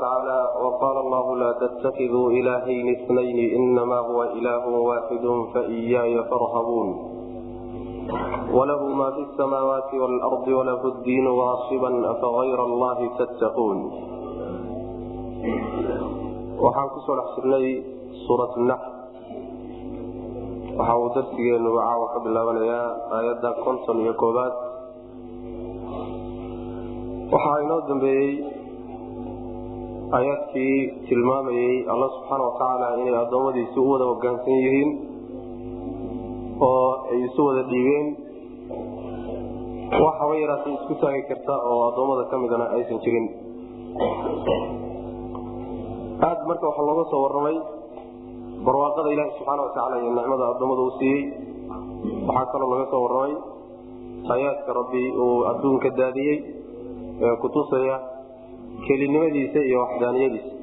watacaala waqaala allahu laa tattakiduu ilaahayni itnayni inamaa huwa ilaahun waaxidu faiyaaya farhabuun walahu ma fi samaawaati waalardi walahu ddiinu waasiban afagayra allahi tattaquun waxaan kusoo dhex jirnay suurat nax waxa uu darsigeenu caawa ka bilaabanayaa aayadda konton iyo koobaad waxaa inoo dambeeyey aayaadkii tilmaamayey alla subxaana watacaala inay addoommadiisi u wada hogaansan yihiin oo ay isu wada dhiibeen wax haba yaraatay isku taagi karta oo addoommada ka midana aysan jirin aad marka waxaa looga soo warramay barwaaqada ilaahi subxaana watacaala iyo nicmada addoommada uu siiyey waxaa kaloo laga soo warramay aayaadka rabbi uu adduunka daadiyey ee kutusaya kelinimadiisa iyo waxdaaniyadiisa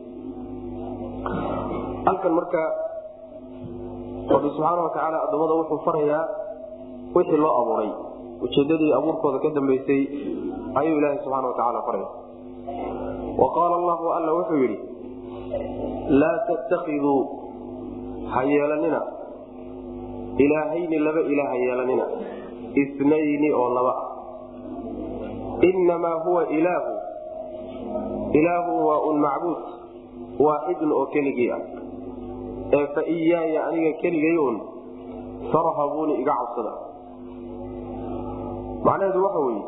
halkan marka rabbi subxaana watacaala addoommada wuxuu farayaa wixii loo abuuray ujeedadii abuurkooda ka dambeysay ayuu ilaahi subxaana watacaala faraya wa qaala allahu alla wuxuu yidhi laa tattakiduu ha yeelanina ilaahayni laba ilaah ha yeelanina inayni oo laba ah inamaa huwa ilaahu ilaahu waa un macbuud waaxidun oo keligii ah ee fa iyaaya aniga keligay un farhabuuni iga cabsada macnaheedu waxa weeye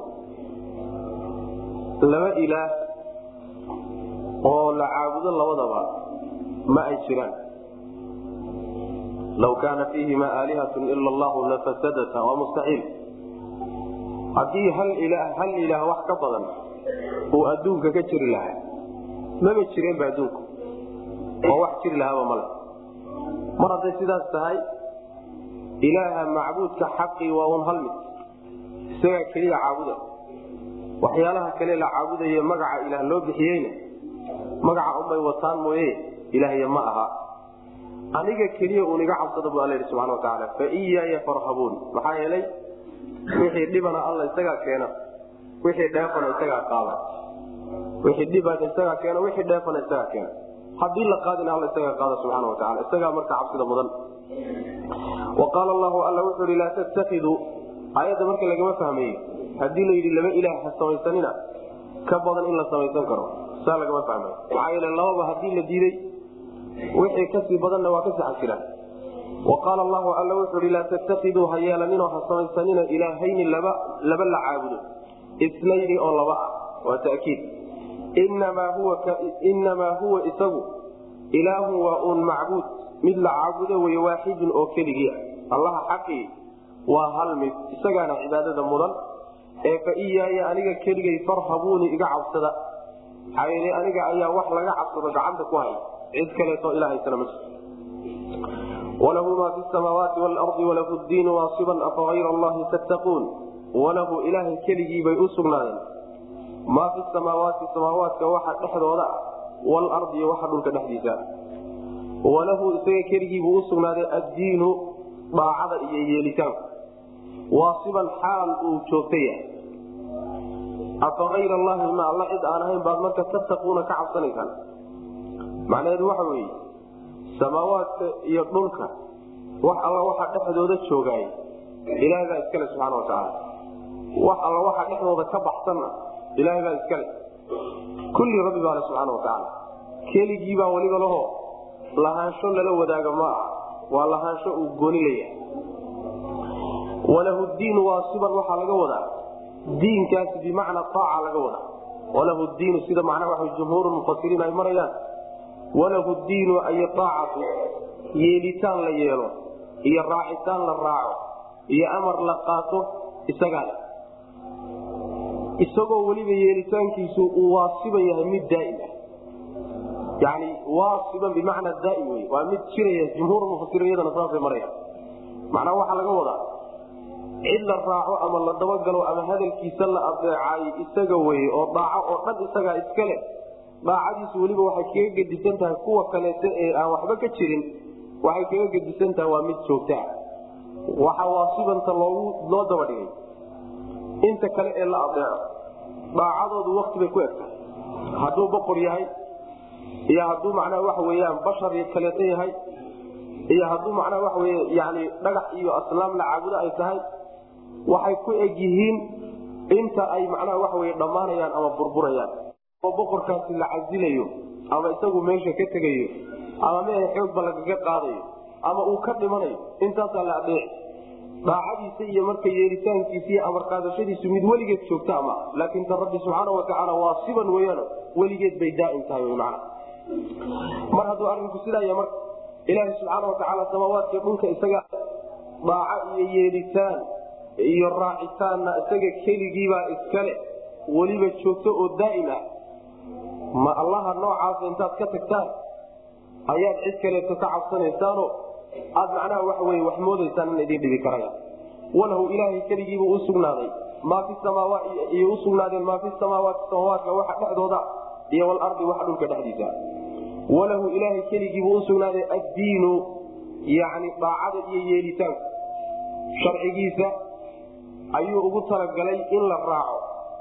laba ilaah oo la caabudo labadaba ma ay jiraan law kaana fiihima aalihatun ila allahu lafasadata waa mustaxiil haddii hal ilaah hal ilaah wax ka badan uu adduunka ka jiri lahaa maba jireenba adduunku oo wax jiri lahaaba male mar hadday sidaas tahay ilaaha macbuudka xaqii waa un hal mid isagaa keliya caabuda waxyaalaha kale la caabudaye magaca ilaah loo bixiyeyna magaca unbay wataan mooye ilaahya ma aha aniga keliya uun iga cabsada bu alla yidhi subxana watacaala fa iyaaya farhabuun maxaa yeelay wixii dhibana alla isagaa keena wixii dheefana isagaa qaada wixii dhibana isagaa keena wixii dheefana isagaa keena haddii la qaadina alla isagaa qaada subxaana wataala isagaa marka cabsida mudan wa qaala allahu alla wuxuu ihi laa tattakiduu aayadda marka lagama fahmaye haddii la yidhi laba ilaah ha samaysanina ka badan in la samaysan karo saa lagama fahmay maxaa yeele lababa haddii la diiday wixii kasii badanna waa ka saxan jiraan wa qaala allahu alla wuxuu ihi laa tattakiduu ha yeelaninoo ha samaysanina ilaahayni laba laba la caabudo isnayni oo laba ah waa takiid inamaa huwa isagu ilaahun waa uun macbuud mid la caabudo wey waaxidun oo keligii ah allaha xaqii waa hal mid isagaana cibaadada mudan ee fa iyaaya aniga keligay farhabuuni iga cabsada maxaa yeele aniga ayaa wax laga cabsado gacanta ku hay cid kaleeto ilahaysana ma jirto walahu maa fi samaawaati waalardi walahu ddiinu waasiban afagayra allahi tattaquun walahu ilaahay keligii bay u sugnaadeen maa fi samaawaati samaawaadka waxa dhexdooda ah waalardi iyo waxa dhulka dhexdiisa walahu isaga keligiibuu u sugnaaday addiinu daacada iyo yeelitaanku waasiban xaal uu joogta yahay afa ayr allahi ma alla cid aan ahayn baad marka tattaquuna ka cabsanaysaan macnaheedu waxa weeye samaawaadka iyo dhulka wax alla waxa dhexdooda joogaay ilaahay baa iskale subxaana watacaala wax alla waxa dhexdooda ka baxsanna ilaahay baa iskale kulli rabbi baale subxaana watacaala keligii baa weliba laho lahaansho lala wadaaga ma aha waa lahaansho uu gooni leeyahay walahu diinu waasiban waxaa laga wadaa diinkaasi bimacna aaca laga wadaa walahu diinu sida macnaha waa jumhuur mufasiriin ay marayaan walahu diinu ay aacatu yeelitaan la yeelo iyo raacitaan la raaco iyo amar la qaato isagaa le isagoo weliba yeelitaankiisu uu waasiban yahay mid daaim ah yani waasiban bimacna daaim wey waa mid jiraya jumhuur mufasiriin iyadana saasay marayaan macnaha waxaa laga wadaa cid la raaco ama la dabagalo ama hadalkiisa la adeecaay isaga weye oo daaco oo dhan isagaa iska leh daacadiisu weliba waxay kaga gedisan tahay kuwa kaleeta ee aan waxba ka jirin waxay kaga gedisan tahay waa mid joogtaa waxa waasibanta loogu loo daba dhigay inta kale ee la adeeco daacadoodu wakti bay ku egtahay hadduu boqor yahay iyo hadduu macnaha waxa weyaan bashar kaleeto yahay iyo hadduu macnaha waxa wey yani dhagax iyo aslaam la caabudo ay tahay waxay ku eg yihiin inta ay macnaha waxa wey dhammaanayaan ama burburayaan oo boqorkaasi la casilayo ama isagu meesha ka tegayo ama mehe xoogba lagaga qaadayo ama uu ka dhimanayo intaasaa la adeec daacadiisa iyo marka yeelitaankiisa iyo amarqaadashadiisu mid weligeed joogta ama laakiin ta rabbi subxaana watacaala waa siban weyaan weligeed bay daaim tahay man mar hadduu arinku sidaaya marka ilaaha subxaana watacaala samaawaadka dhulka isaga daaco iyo yeelitaan iyo raacitaanna isaga keligiibaa iskale weliba joogto oo daa'im ah ma allaha noocaasa intaad ka tagtaan ayaad cid kaleeto ka cabsanaysaano aad macnaha waxa wey wax moodaysaan in idin dhibi karaya walahu ilaahay keligiibuu usugnaaday maa fi samaawaat iyo usugnaadeen maa fi samaawaati samaawaadka waxa dhexdooda iyo walardi waxa dhulka dhexdiisa walahu ilaahay keligiibuu usugnaaday addiinu yani daacada iyo yeelitaanka sharcigiisa ayuu ugu talagalay in la raaco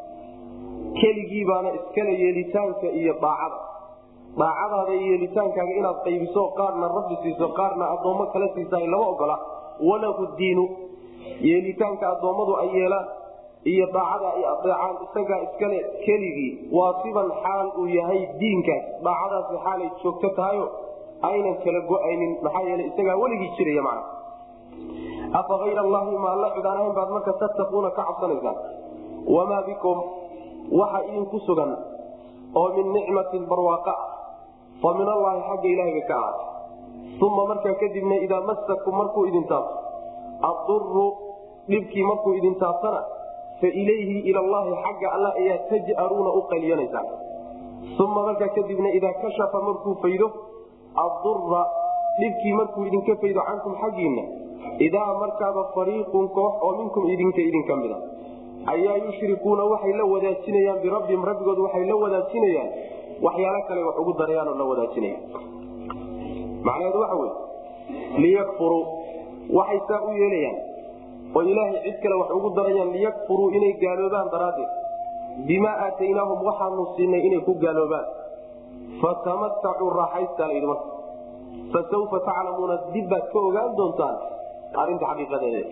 keligii baana iskale yeelitaanka iyo daacada daacadaada iyo yeelitaankaaga inaad qaybiso qaarna rabbi siiso qaarna addoommo kala siisaay lama ogola walahu diinu yeelitaanka addoommadu ay yeelaan iyo daacada ay adeecaan isagaa iskale keligii waa siban xaal uu yahay diinkaas daacadaasi xaalay joogto tahayo aynan kala go-aynin maxaa yeele isagaa weligii jiraya macna afa ayra allahi ma alla cid aan ahayn baad marka tattaquuna ka cabsanaysaan wamaa bikum waxa idinku sugan oo min nicmatin barwaaqa ah fa min allaahi xagga ilaahiga ka ahaatay uma markaa kadibna idaa masakum markuu idin taabto aduru dhibkii markuu idin taabtana fa ilayhi ilallaahi xagga alla ayaa taj'aruuna u qayliyanaysaan uma markaa kadibna idaa kashafa markuu faydo adura dhibkii markuu idinka faydo cankum xaggiinna idaa markaaba fariiqun koox oo minkum idinka idinka mida ayaa yushrikuuna waxay la wadaajinayaan birabbihim rabbigood waxay la wadaajinayaan waxyaalo kale wax ugu darayaanoo la wadaajinaya macnaheedu waxa wey liyakfuruu waxay saa u yeelayaan oo ilaahay cid kale wax ugu darayaan liyakfuruu inay gaaloobaan daraaddeed bimaa aataynaahum waxaanu siinay inay ku gaaloobaan fatamatacuu raaxaystaa layidhi marka fasawfa taclamuuna dib baad ka ogaan doontaan arinta xaqiiqadeeda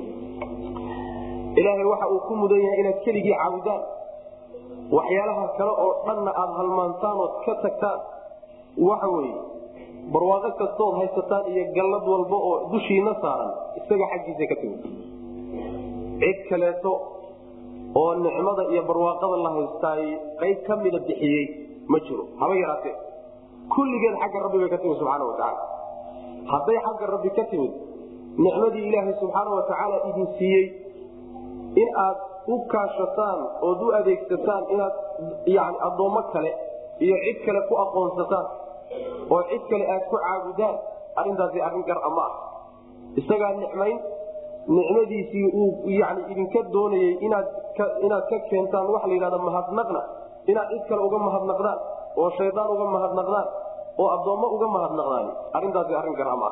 ilaahay waxa uu ku mudan yahay inaad keligii caabudaan waxyaalaha kale oo dhanna aad halmaantaan ood ka tagtaan waxa weye barwaaqo kastood haysataan iyo gallad walba oo dushiina saaran isaga xaggiisa ka timid cid kaleeto oo nicmada iyo barwaaqada la haystaay qayb ka mida bixiyey ma jiro haba yaraatee kulligeed xagga rabbi bay ka timid subxaana watacaala hadday xagga rabbi ka timid nicmadii ilaahay subxaana watacaala idin siiyey in aad u kaashataan ood u adeegsataan inaad yani addoommo kale iyo cid kale ku aqoonsataan oo cid kale aad ku caabudaan arrintaasi arrin gar ama ah isagaa nicmayn nicmadiisii uu yani idinka doonayey inaad inaad ka keentaan waxa la yidhahda mahadnaqna inaad cid kale uga mahadnaqdaan oo shaydaan uga mahadnaqdaan oo addoommo uga mahadnaqdaan arrintaasi arrin gar ama ah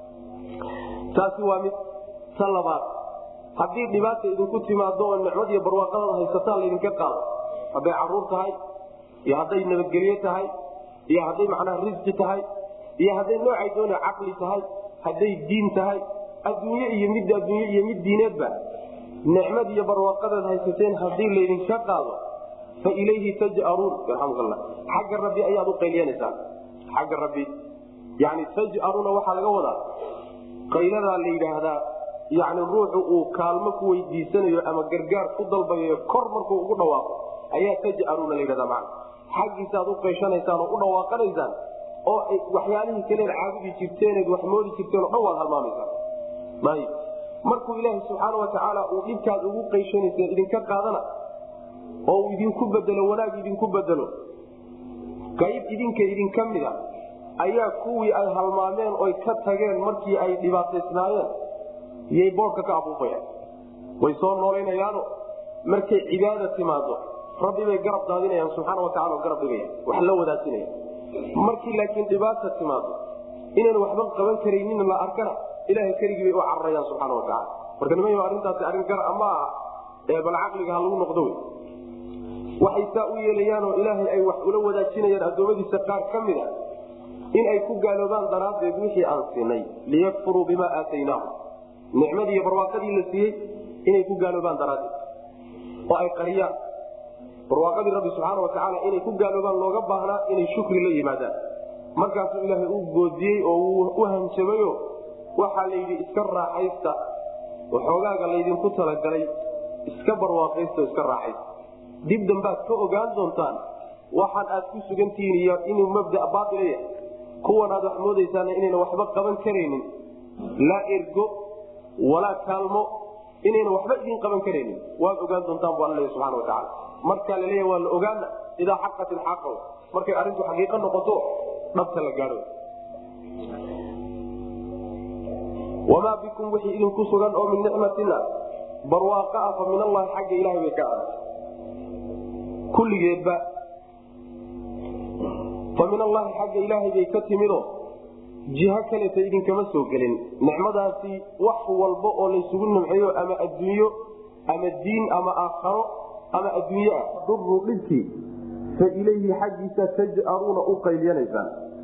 taasi waa mid ta labaad haddii dhibaata idinku timaado oo nicmad iyo barwaaqadada haysataan laydinka qaado hadday caruur tahay iyo hadday nabadgelye tahay iyo hadday macnaha risqi tahay iyo hadday noocay doona caqli tahay hadday diin tahay adduunye iyo mid adduunye iyo mid diineedba nicmad iyo barwaaqadeed haysateen haddii laydinka qaado fa ilayhi taj'aruun yarxamukalla xagga rabbi ayaad u qayliyanaysaan xagga rabbi yani taj'aruuna waxaa laga wadaa qayladaa la yidhaahdaa yani ruuxu uu kaalmo ku weydiisanayo ama gargaar ku dalbayo kor markuu ugu dhawaaqo ayaa taj'aruuna la yidhahda man xaggiisaaad u qayshanaysaan oo u dhawaaqanaysaan oo waxyaalihii kaleed caabudi jirteeneed wax moodi jirteen o dhan waad halmaamaysaan ayb markuu ilaaha subxaana watacaala uu dhibkaad ugu qayshanayseen idinka qaadana oo uu idinku bedelo wanaag idinku bedelo qayb idinka idinka mida ayaa kuwii ay halmaameen oy ka tageen markii ay dhibaataysnaayeen iyay boodhka ka afuufayaan way soo noolaynayaano markay cibaada timaado rabbi bay garab daadinayaan subxaana watacala oo garab dhigaya wax la wadaajinaya markii laakiin dhibaata timaado inaan waxba qaban karaynin la arkana ilahay keligii bay u cararayaan subxaana watacala marka niman arrintaasi arrin gar ama aha ee bal caqliga ha lagu noqdo wey waxay saa u yeelayaanoo ilaahay ay wax ula wadaajinayaan addoommadiisa qaar ka mid a in ay ku gaaloobaan daraaddeed wixii aan siinay liyakfuruu bimaa aataynaahum nicmadii iyo barwaaqadii la siiyey inay ku gaaloobaan daraaddeed oo ay qariyaan barwaaqadii rabbi subxaana watacaala inay ku gaaloobaan looga baahnaa inay shukri la yimaadaan markaasuu ilaahay u goodiyey oo wuu u hanjabayo waxaa la yidhi iska raaxaysta waxoogaaga laydinku talagalay iska barwaaqaysta oo iska raaxaysta dib dambaad ka ogaan doontaan waxaan aad ku sugantihiin iyo inuu mabda baailaya kuwan aad wax moodaysaana inayna waxba qaban karaynin laa ergo walaa kaalmo inayna waxba idin qaban karaynin waad ogaan doontaan bu alla leeya subxana watacaala markaa laleeya waa la ogaana idaa xaqat ilxaqa markay arrintu xaqiiqo noqoto dhabta la gaadho wamaa bikum wixii idinku sugan oo min nicmatina barwaaqa ah fa min allahi xagga ilahay bay ka ahaatay kulligeedba fa min allahi xagga ilaahay bay ka timido jiho kaleta idinkama soo gelin nicmadaasi wax walba oo laysugu nimceeyo ama adduunyo ama diin ama aakharo ama adduunye ah durru dhibkii fa ilayhi xaggiisa taj'aruuna u qayliyanaysaan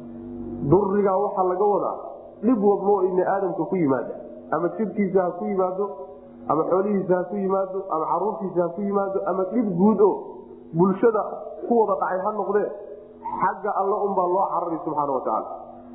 durigaa waxaa laga wadaa dhib walboo ibni aadamka ku yimaada ama jidhkiisa ha ku yimaado ama xoolihiisa ha ku yimaado ama caruurtiisa ha ku yimaado ama dhib guud o bulshada ku wada dhacay ha noqdee xagga alla unbaa loo carari subxaana watacaala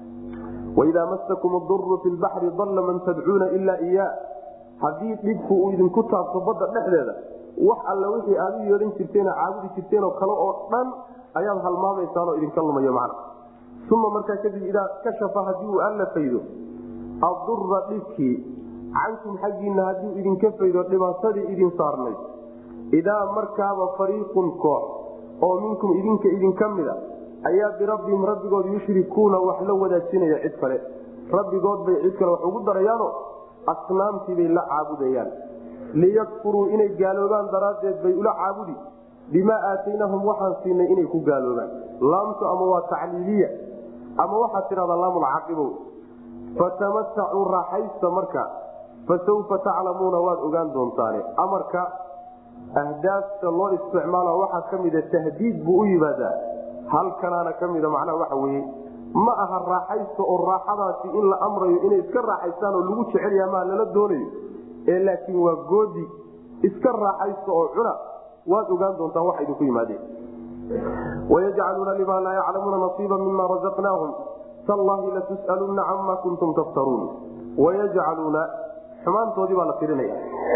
waidaa masakum duru fi lbaxri dalla man tadcuuna ilaa iya haddii dhibku uu idinku taabto badda dhexdeeda wax alla wixii aad u yeedhan jirteenoo caabudi jirteenoo kale oo dhan ayaad halmaamaysaanoo idinka lumayo macna uma markaa kadib idaa kashafa haddii uu alla faydo adura dhibkii cankum xaggiinna haddii idinka faydo dhibaatadii idin saarnayd idaa markaaba fariiqun koox oo minkum idinka idinka mida ayaa birabbihim rabbigood yushrikuuna wax la wadaajinaya cid kale rabbigood bay cid kale wax ugu darayaano asnaamtiibay la caabudayaan liyakfuruu inay gaaloobaan daraaddeed bay ula caabudi bimaa aataynahum waxaan siinay inay ku gaaloobaan laamtu ama waa tacliiliya ama waxaad tidhahdaa laamulcaaqibow fatamatacuu raaxaysta marka fasawfa taclamuuna waad ogaan doontaane amarka ahdaafta loo isticmaalo waxaa ka mida tahdiid buu u yimaadaa halkanaana ka mida macnaha waxa weye ma aha raaxaysta oo raaxadaasi in la amrayo inay iska raaxaystaan oo lagu jecelya maa lala doonayo ee laakiin waa goodi iska raaxaysta oo cuna waad ogaan doontaan waxa idinku yimaadeen wayajcaluuna limaa laa yaclamuuna nasiiba mima razaqnaahum tallahi latus'alunna cama kuntum taftaruun wayajcaluuna xumaantoodii baa la tirinaya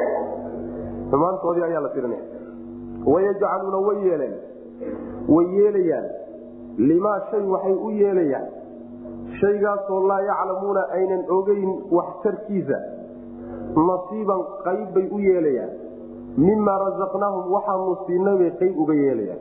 xumaantoodii ayaa la tirinaya wayajcaluuna way yeeleen way yeelayaan limaa shay waxay u yeelayaan shaygaasoo laa yaclamuuna aynan ogeyn waxtarkiisa nasiiban qayb bay u yeelayaan mimaa razaqnaahum waxaanu siinay bay qayb uga yeelayaan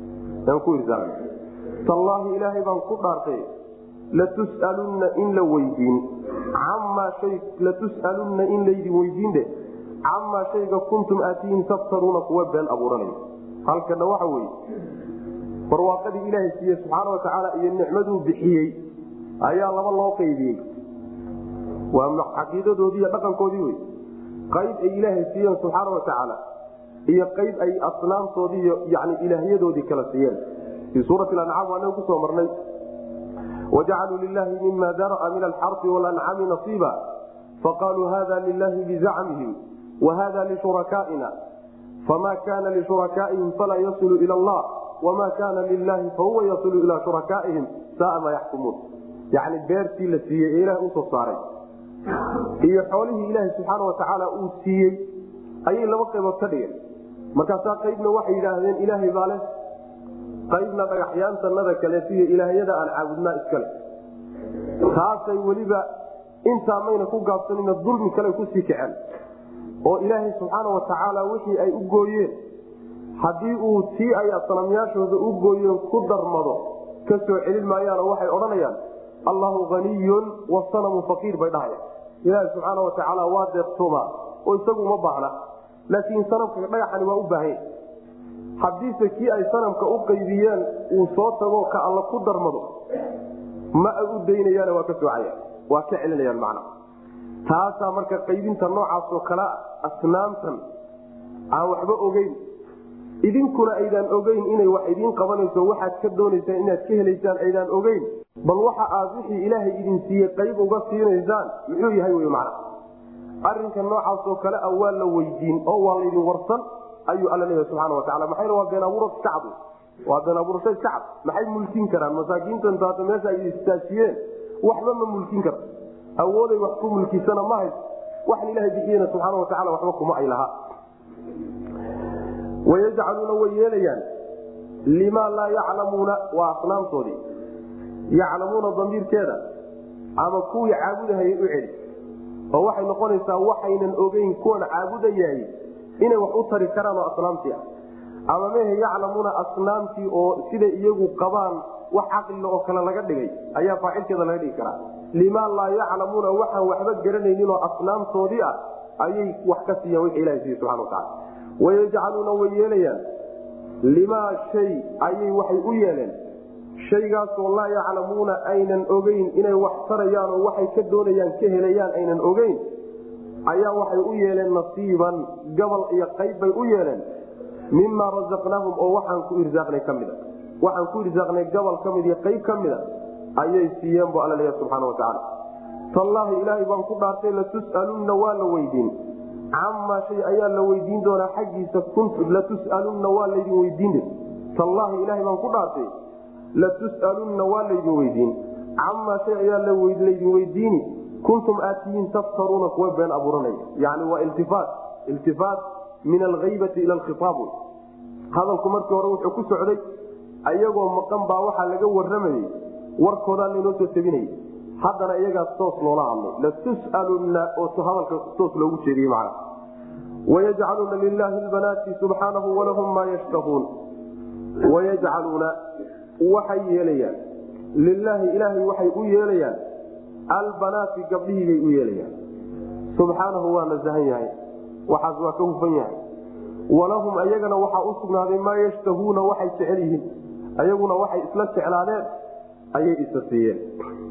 tallaahi ilaahay baan ku dhaartay latus'alunna in la weydiin camaa hay latus'alunna in laydin weydiinde camaa shayga kuntum aatihin taftaruuna kuwa been abuuranay halkana waxa weye barwaaqadii ilaahay siiye subxaana watacaala iyo nicmaduu bixiyey ayaa laba loo qaybiyey waa caqiidadoodii iyo dhaqankoodii wey qayb ay ilaahay siiyeen subxaana watacaala iyo qayb ay asnaamtoodii iyo yani ilaahyadoodii kala siiyeen fii suurati ancaam waanaga kusoo marnay wajacaluu lilahi mima daraa min alxarfi walancami nasiiba faqaaluu hada lilahi bizacmihim wahada lishurakaaina fama kana lishurakaaihim falaa yasilu ila allah wama kana lilahi fahuwa yasilu ilaa shurakaaihim saaa ma yaxkumuun yani beertii la siiyey ee ilaha usoo saaray iyo xoolihii ilaaha subxaana watacaala uu siiyey ayay laba qaybood ka dhigeen markaasaa qaybna waxay yidhaahdeen ilaahay baa leh qaybna dhagaxyaantanada kaleetiyo ilaahyada aan caabudnaa iskale taasay weliba intaa mayna ku gaabsanina dulmi kale kusii kaceen oo ilaahay subxaana watacaala wixii ay u gooyeen haddii uu tii ay sanamyaashooda u gooyeen ku darmado ka soo celin maayaanoo waxay odhanayaan allahu haniyun wasanamu faqiir bay dhahayaan ilaaha subxaana watacaala waa deeqtoomaa oo isagu uma baahna laakiin sanamka dhagaxani waa u baahanya haddiise kii ay sanamka u qaybiyeen uu soo tago ka alla ku darmado ma ay u daynayaan waa ka soocaya waa ka celinayaan macna taasaa marka qaybinta noocaasoo kalea asnaamtan aan waxba ogeyn idinkuna aydaan ogeyn inay wax idiin qabanayso waxaad ka doonaysaan inaad ka helaysaan aydaan ogeyn bal waxa aad wixii ilaahay idin siiyey qayb uga siinaysaan muxuu yahay wy macna arrinka noocaasoo kale a waa la weydiin oo waa laydin warsan ayuu alla leeyahay subxana watacala maxayna waa been abuura iska cad waa been abuurasho iska cad maxay mulkin karaan masaakiintan taata meesha ay istaajiyeen waxba ma mulkin kara awooday wax ku mulkisana ma hayso waxan ilahay bixiyena subxaana watacala waxba kuma ay lahaa wayajcaluuna way yeelayaan limaa laa yaclamuuna waa asnaamtoodii yaclamuuna damiirkeeda ama kuwii caabudahayay u celi oo waxay noqonaysaa waxaynan ogeyn kuwan caabudayaay inay wax u tari karaan oo asnaamtii ah ama mehe yaclamuuna asnaamtii oo siday iyagu qabaan wax caqlila oo kale laga dhigay ayaa faacilkeeda laga dhigi karaa limaa laa yaclamuuna waxaan waxba garanaynin oo asnaamtoodii ah ayay wax ka siiyaan wixii ilaha siiye subxana watacala wayajcaluuna way yeelayaan limaa shay ayay waxay u yeeleen shaygaasoo laa yaclamuuna aynan ogeyn inay wax tarayaan oo waxay ka doonayaan ka helayaan aynan ogeyn ayaa waxay u yeeleen nasiiban gabal iyo qayb bay u yeeleen mimaa rasaqnaahum oo waxaan ku irsaaqnay ka mida waxaan ku irsaaqnay gabal ka mid iyo qayb ka mida ayay siiyeen bu alla leeya subxaana watacaala tallaahi ilaahay baan ku dhaartay latus'alunna waa la weydiin camaa shay ayaa la weydiin doonaa xaggiisa latus'alunna waa laydin weydiin tallaahi ilaahay baan ku dhaartay latus'alunna waa laydin weydiin camaa shay ayaa laydin weydiini kuntum aatiyiin taftaruuna kuwa been abuuranaya yani waa iltifaat iltifaat min alhaybati ila alkhitaab hadalku markii hore wuxuu ku socday ayagoo maqan baa waxaa laga waramayey warkoodaa laynoo soo tabinayay haddana iyagaas toos loola hadlay latus'alunna oo hadalka toos loogu jeediyey macna wayajcaluuna lilaahi lbanaati subxaanahu walahum maa yashtahuun wayajcaluuna waxay yeelayaan lilaahi ilaahay waxay u yeelayaan albanaati gabdhihii bay u yeelayaan subxaanahu waa nasahan yahay waxaas waa ka hufan yahay walahum ayagana waxaa u sugnaaday maa yashtahuuna waxay jecel yihiin ayaguna waxay isla jeclaadeen ayay isa siiyeen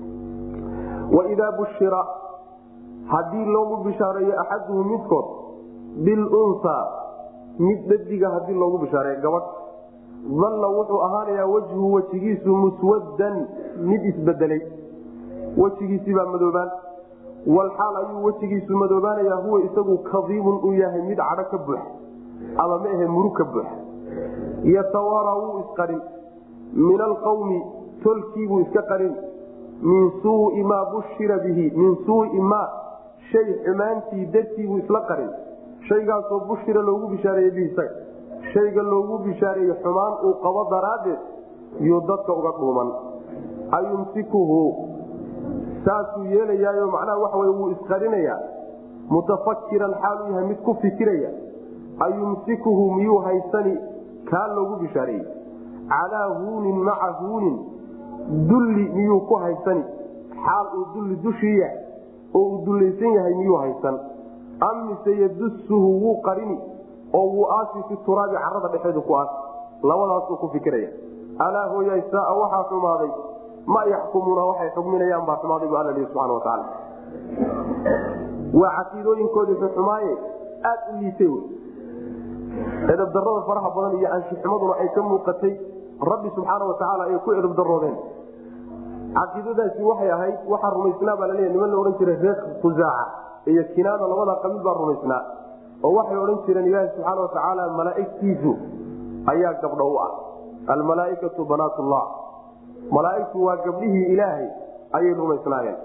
waidaa bushira haddii loogu bishaareeyo axaduhum midkood bilunsaa mid dhadiga hadii loogu bishaareeyo gabadh dalla wuxuu ahaanayaa wejhu wejigiisu muswaddan mid isbedelay wejigiisibaa madoobaan walxaal ayuu wejigiisu madoobaanayaa huwa isagu kadiibun uu yahay mid cadho ka buux ama ma ahe murug ka buux yatawaara wuu isqarin min alqawmi tolkiibuu iska qarin min suui maa bushira bihi min suui maa shay xumaantii dartiibuu isla qarin shaygaasoo bushira loogu bishaareeye bihi isaga shayga loogu bishaareeye xumaan uu qabo daraaddeed yuu dadka uga dhuuman ayumsikuhu saasuu yeelayaayo macnaha waxa wey wuu isqarinayaa mutafakiran xaaluu yahay mid ku fikiraya ayumsikuhu miyuu haysani kaa loogu bishaareeyey calaa huunin maca huunin dulli miyuu ku haysani xaal uu dulli dushii yahay oo uu dullaysan yahay miyuu haysan am mise yadusuhu wuu qarini oo wuu aasi fi turaabi carada dhexeedu ku aasi labadaasuu ku fikiraya alaa hooyay saaa waxaa xumaaday ma yaxkumuuna waxay xukminayaan baa xumaaday bu alla lihi subxana watacaala waa caqiidooyinkoodii xuxumaaye aad u liitay wy edabdarada faraha badan iyo anshuxumaduna ay ka muuqatay rabbi subxaana watacaala ay ku edabdaroodeen caqiidadaasi waxay ahayd waxaa rumaysnaa baa laleeya niman la odhan jiray reer khusaaca iyo kinaana labada qabiil baa rumaysnaa oo waxay odhan jireen ilaahi subxaana watacaala malaaigtiisu ayaa gabdho u ah almalaaikatu banaatullah malaaigtu waa gabdhihii ilaahay ayay rumaysnaayeen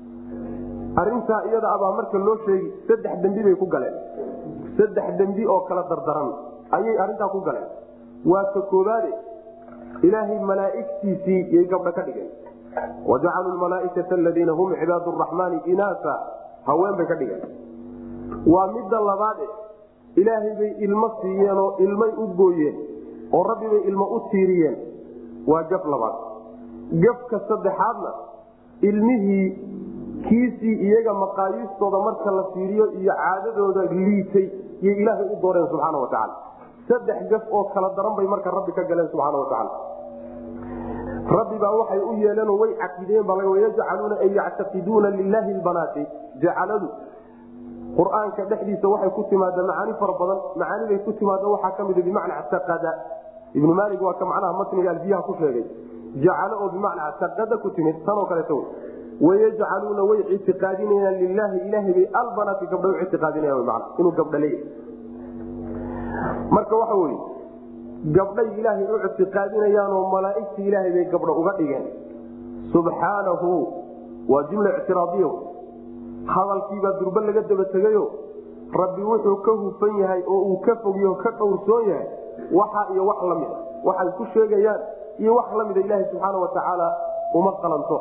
arintaa iyada abaa marka loo sheegi saddex dembi bay ku galeen saddex dembi oo kala dardaran ayay arintaa ku galeen waa ka koobaade ilaahay malaaigtiisii yay gabdho ka dhigeen wajacaluu malaaikata aladiina hum cibaad raxmaani inaasa haween bay ka dhigeen waa midda labaade ilaahay bay ilmo siiyeen oo ilmay u gooyeen oo rabbi bay ilmo u tiiriyeen waa gaf labaad gafka saddexaadna ilmihii kiisii iyaga maqaayiistooda marka la fiiriyo iyo caadadooda liitay yay ilaahay u dooreen subxaana watacaala saddex gaf oo kala daran bay marka rabbi ka galeen subxaana watacaala rabbi baa waxay u yeeleenoo way caqideen baa yajcaluuna ay yactaqiduuna lilaahi lbanaati jacaladu qur-aanka dhexdiisa waxay ku timaada macaani fara badan macaaniday ku timaada waxaa ka mida bimacnaa taqada ibnu maalik waa ka macnaha matniga alfiyaha ku sheegay jacalo oo bimacnaa taqada ku timid tanoo kaleeto wayajcaluuna way ictiqaadinayaan lilaahi ilaahay bay albanaati gabdha u ictiqaadinayan man inuu gabdha leeyahay marka waxa weye gabdhay ilaahay u ictiqaadinayaanoo malaaigta ilaahay bay gabdha uga dhigeen subxaanahu waa jumla ictiraadiyo hadalkiibaa durbe laga daba tegayo rabbi wuxuu ka hufan yahay oo uu ka fogyo ka dhowrsoon yahay waxa iyo wax lamida waxay ku sheegayaan iyo wax lamida ilaaha subxaana watacaala uma qalanto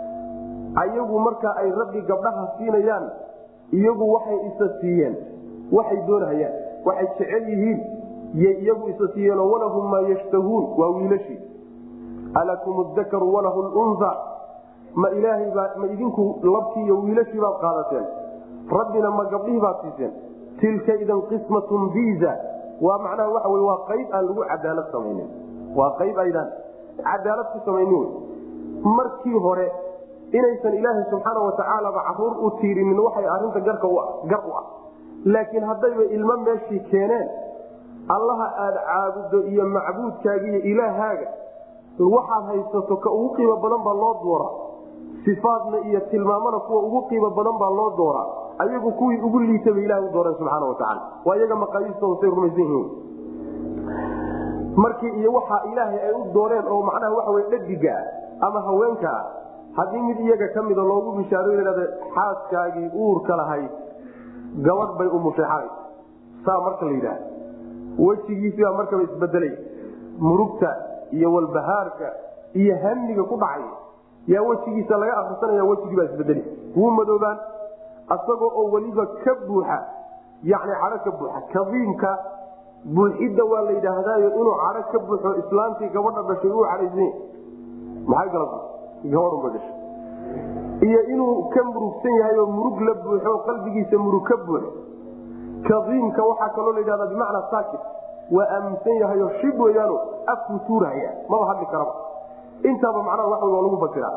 ayagu marka ay rabbi gabdhaha siinayaan iyagu waxay isa siiyeen waxay doonahayaan waxay jecel yihiin yay iyagu isa siiyeenoo walahum maa yashtahuun waa wiilashii alakum dakaru walahu lunha ma ilaahaybaa ma idinku labkii iyo wiilashii baad qaadateen rabbina ma gabdhihii baad siiseen tilka idan qismatun biza waa macnaha waxa wey waa qayb aan lagu cadaalad samaynin waa qayb aydaan cadaalad ku samaynin wey markii hore inaysan ilaahay subxaana watacaalaba caruur u tiirinin waxay arinta garka gar u ah laakiin haddayba ilmo meeshii keeneen allaha aada caabuddo iyo macbuudkaaga iyo ilaahaaga waxaad haysato ka ugu qiimo badan baa loo dooraa sifaadna iyo tilmaamana kuwa ugu qiimo badan baa loo dooraa ayagu kuwii ugu liita bay ilaha u dooreen subxaana watacaala waa iyaga maqaayiistooda say rumaysan yihiin markii iyo waxaa ilaahay ay u dooreen oo macnaha waxa wey dhadigaa ama haweenkaa haddii mid iyaga ka mida loogu bishaaro yidhahda xaaskaagii uurka lahayd gabadh bay umushay xalay saa marka la yidhaah wejigiisibaa markaba isbedelay murugta iyo walbahaarka iyo hamiga ku dhacay yaa wejigiisa laga akrisanaya wejigiibaa isbedeli wuu madoobaan asagoo oo weliba ka buuxa yani cadho ka buuxa kadiimka buuxidda waa la yidhaahdaayo inuu cadho ka buuxo islaantii gabadha dhashay uu cadhaysany maxay galata gabadhunba dhashay iyo inuu ka murugsan yahay oo murug la buuxo qalbigiisa murug ka buuxo kadiimka waxaa kaloo la yidhahdaa bimacnaa saakit waa aaminsan yahayo shib weyaano afkuu tuurahaya maba hadli karaba intaaba macnaha wax waa lagu fasiraa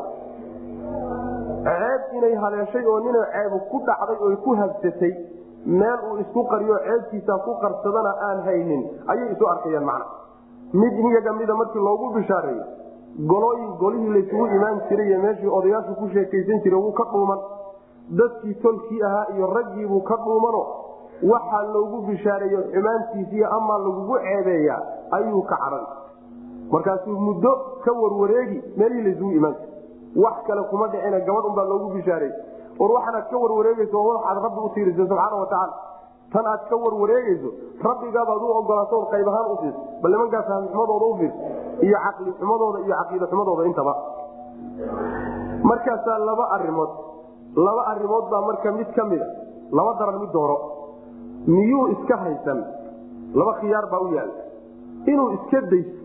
ceeb inay haleeshay oo nina ceebu ku dhacday oy ku habsatay meel uu isku qariyo ceebkiisa ku qarsadana aan haynin ayay isu arkayaan macna mid iyaga mida markii loogu bishaareeyo golooyin golihii laysugu imaan jiray iyo meeshii odayaashu ku sheekaysan jiray wuu ka dhuuman dadkii tolkii ahaa iyo raggiibuu ka dhuumano waxaa loogu bishaareeyo xumaantiisiiyo amaa lagugu ceebeeyaa ayuu ka cadhan markaasuu muddo ka warwareegi meelihii laysugu imaan jiray wax kale kuma dhicina gabadh unbaa loogu bishaareey war waxaanaad ka warwareegeyso waxaad rabbi u tiirisa subxaana watacaala tan aad ka warwareegeyso rabbigaabaad u ogolaato qayb ahaan u fiirso bal nimankaa fahmi xumadooda u fiirso iyo caqli xumadooda iyo caqiida xumadooda intaba markaasaa laba arimood laba arimood baa marka mid ka mida laba daran mid dooro miyuu iska haysan laba khiyaar baa u yaala inuu iska dayso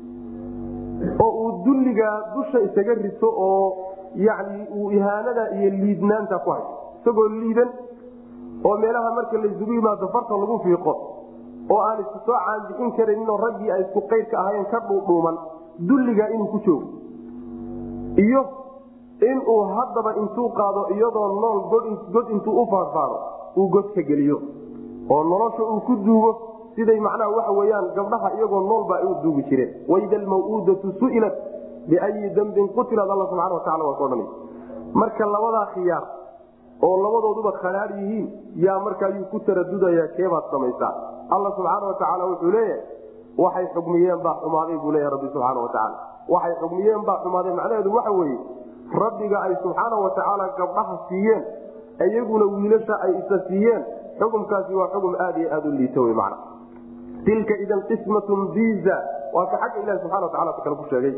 oo uu dulligaa dusha isaga rito oo yani uu ihaanada iyo liidnaanta ku hayo isagoo liidan oo meelaha marka laysugu yimaado farta lagu fiiqo oo aan isku soo caanbixin karaninoo raggii ay isku qaydka ahaayeen ka dhuudhuuman dulligaa inuu ku joogo iyo inuu haddaba intuu qaado iyadoo nool god intuu u faadfaado uu godka geliyo oo nolosha uu ku duugo siday macnaha waxa weyaan gabdhaha iyagoo noolba ay u duugi jireen waida almawuudatu su'ilat biayi dambin qutilat alla subxana watacala waa kodhan marka labadaa khiyaar oo labadooduba khadhaar yihiin yaa marka ayuu ku taradudaya keebaad samaysaa alla subxaana watacaala wuxuu leeyahay waxay xugmiyeen baa xumaaday buu leeya rabbi subxaana watacaala waxay xugmiyeen baa xumaaday macnaheedu waxa weeye rabbiga ay subxaana watacaala gabdhaha siiyeen iyaguna wiilasha ay isa siiyeen xukumkaasi waa xukum aad iyo aad u liito w man tilka idan qismatun biza waa ka xagga ilahi subxana watacala kale ku sheegay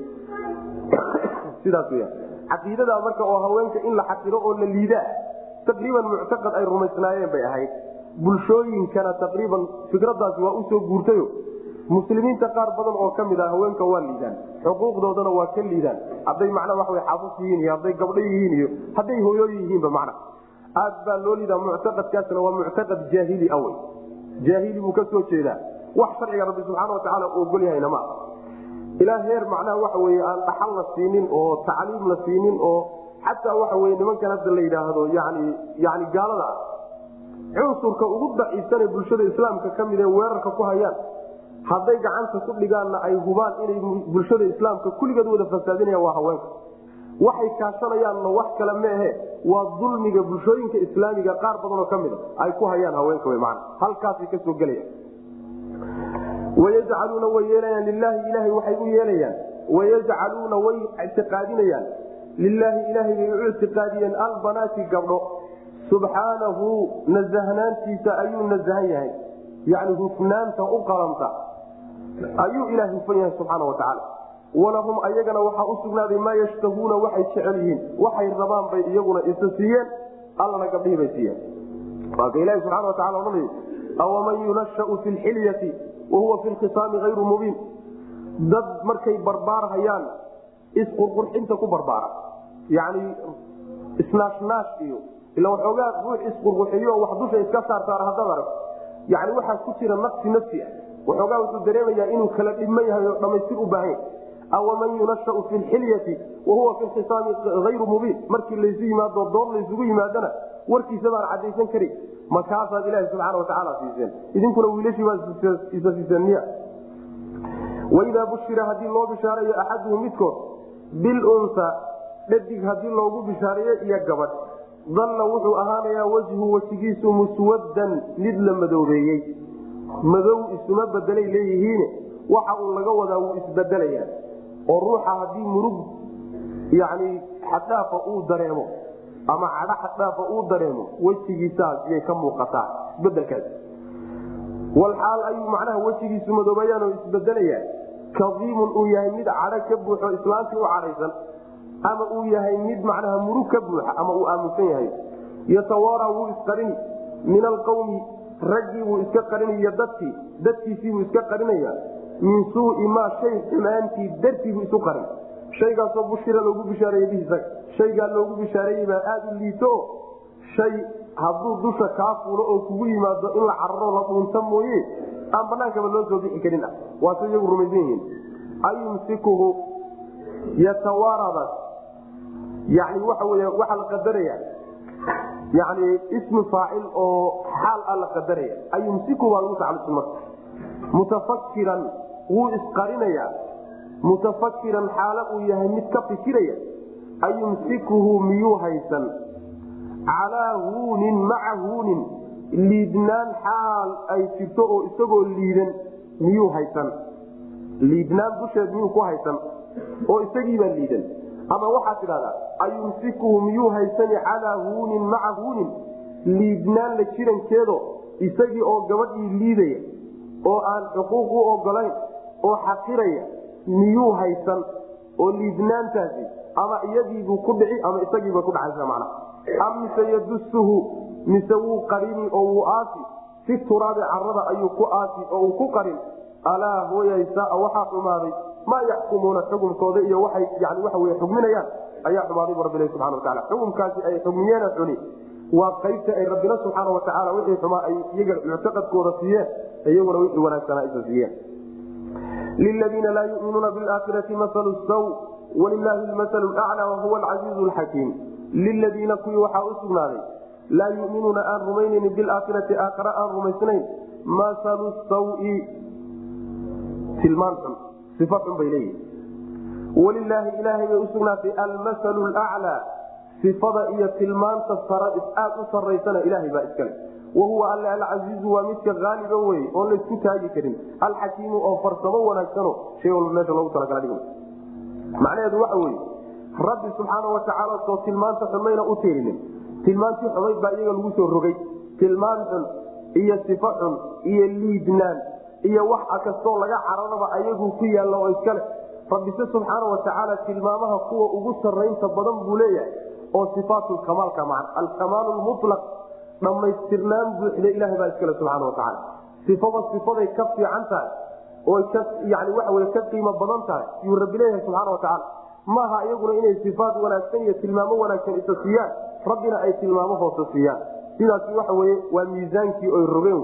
sidaas wya caqiidada marka oo haweenka in la xasiro oo la liidaa taqriiban muctaqad ay rumaysnaayeen bay ahayd bulshooyinkana taqriiban fikradaasi waa usoo guurtayo muslimiinta qaar badan oo kamid ah haweenka waa liidaan xuquuqdoodana waa ka liidaan hadday macnaa waa xaafus yihiin iyo hadday gabdho yihiin iyo hadday hooyooyin yihiinba macna aad baa loo liidaa muctaqadkaasna waa muctaqad jaahili awey jaahili buu ka soo jeedaa wax sharciga rabbi subxaana watacaala u ogol yahayna ma ilaa heer macnaha waxa weye aan dhaxal la siinin oo tacliim la siinin oo xataa waxa weye nimankan hadda la yidhaahdo yani yani gaalada ah cunsurka ugu daciifsane bulshada islaamka ka mid ee weerarka ku hayaan hadday gacanta ku dhigaanna ay hubaan inay bulshada islaamka kulligeed wada fasaadinayaan waa haweenka waxay kaashanayaanna wax kale maahe waa dulmiga bulshooyinka islaamiga qaar badanoo ka mida ay ku hayaan haweenka w man halkaasay kasoo gelayaan wayajcaluuna way yeelayaan lilaahi ilahay waxay u yeelayaan wayajcaluuna way ictiqaadinayaan lilaahi ilaahay bay u ictiqaadiyeen albanaati gabdho subxaanahu nasahnaantiisa ayuu nasahan yahay yani hufnaanta u qalanta ayuu ilaah hufan yahay subxaana watacaala walahum ayagana waxaa u sugnaaday maa yashtahuuna waxay jecel yihiin waxay rabaan bay iyaguna isa siiyeen allana gabdhihii bay siiyeen waaka ilahi subxana watacala odhanay awaman yunashau fi lxilyati wahuwa fi lkhisaami hayru mubiin dad markay barbaarhayaan isqurqurxinta ku barbaara yani isnaashnaash iyo ila waxoogaa ruux isqurqurxiyo wax dusha iska saarsaara haddaad arag yani waxaa ku jira nafsi nafsi ah waxoogaa wuxuu dareemayaa inuu kala dhibman yahay oo dhamaystir u baahan yahay awaman yunashau fi lxilyati wahuwa fi lkhisaami hayru mubiin markii laysu yimaado dood laysugu yimaadana warkiisa baan cadaysan karin markaasaad ilaahi subxaana watacaala siiseen idinkuna wiilashii baa isa siiseen miya waidaa bushira haddii loo bishaarayo axaduhu midkood bilunsa dhadig haddii loogu bishaareeyo iyo gabadh dalla wuxuu ahaanayaa wejhu wejigiisu muswaddan mid la madoobeeyey madow isuma bedelay leeyihiine waxa uu laga wadaa wuu isbedelayaa oo ruuxa haddii murug yani xaddhaafa uu dareemo ama cadho xaddhaafa uu dareemo wejigiisaas yay ka muuqataa isbedelkaas walxaal ayuu macnaha wejigiisu madoobayaan oo isbedelayaa kadiimun uu yahay mid cadho ka buuxo islaantii u cadhaysan ama uu yahay mid macnaha murug ka buuxa ama uu aaminsan yahay yatawaara wuu isqarini min alqawmi raggii buu iska qarinaya dadkii dadkiisiibuu iska qarinaya min suui maa shay xumaantii dartiibuu isu qarin shaygaasoo bushira loogu bishaareeye bihiisa shaygaa loogu bishaareeyey baa aada u liito shay hadduu dusha kaa fuulo oo kugu yimaado in la cararo la dhuunta mooye aan banaankaba loo soo bixi karin ah waase iyagu rumaysan yihiin ayumsikuhu yatawaaradaas yani waxa wey waxaa la qadaraya yani ismi faacil oo xaal a la qadaraya ayumsiku baa lagu tacalujin marka mutafakiran wuu isqarinayaa mutafakiran xaalo uu yahay mid ka fikiraya ayumsikuhu miyuu haysan calaa huunin maca huunin liidnaan xaal ay jirto oo isagoo liidan miyuu haysan liidnaan dusheed miyuu ku haysan oo isagiibaa liidan ama waxaad tidhahdaa ayumsikuhu miyuu haysani calaa huunin maca huunin liidnaan la jirankeedo isagii oo gabadhii liidaya oo aan xuquuq u ogolayn oo xaqiraya miyuu haysan oo liidnaantaasi ama iyadiibuu ku dhici ama isagiiba ku dhacaysa macna am mise yadusuhu mise wuu qarini oo wuu aasi fi turaabi carada ayuu ku aasi oo uu ku qarin alaa hooyaysaa waxaa xumaaday maa yaxkumuuna xukumkooda iyo waay yani waxa wey xugminayaan ayaa xumaaday bu rabbi subana wataala xukumkaasi ay xugmiyeena xuni waa qaybta ay rabbina subxaana watacaala wixii xumaa ay iyaga muctaqadkooda siiyeen iyaguna wixii wanaagsanaa isa siiyeen liladiina laa yuminuuna biaakhirati masalu saw walilaahi lmasalu laclaa wahuwa alcasiizu lxakiim liladiina kuwii waxaa u sugnaaday laa yuminuuna aan rumaynaynin bilaakhirati aakhara aan rumaysnayn masalu sawi tilmaan xun ifa xun bay leeyihin walilaahi ilaahay bay usugnaatay almasalu laclaa sifada iyo tilmaanta aad u saraysana ilaahay baa iskale wahuwa alle alcasiizu waa midka aaliba wey oon laysku taagi karin alxakiimu oo farsamo wanaagsano shay walba meesha loogu talagala dhig macnaheedu waxa weye rabbi subxaana watacaala soo tilmaanta xun mayna u tiirinin tilmaantii xumayd baa iyaga lagu soo rogay tilmaan xun iyo sifo xun iyo liidnaan iyo wax kastoo laga cararaba ayagu ku yaalla oo iskale rabbise subxaana watacaala tilmaamaha kuwa ugu saraynta badan buu leeyahay oo ifaatkamaalka man alkamaal mulaq dhammaystirnaan buuxda ilahay baa iskale subxaana watacaala sifaba sifaday ka fiican tahay oo yani waxa wey ka qiimo badan tahay yuu rabbi leeyahay subxaana watacaala maaha iyaguna inay sifaat wanaagsan iyo tilmaamo wanaagsan isa siiyaan rabbina ay tilmaamo hoose siiyaan sidaasi waxa weye waa miisaankii oy rogeen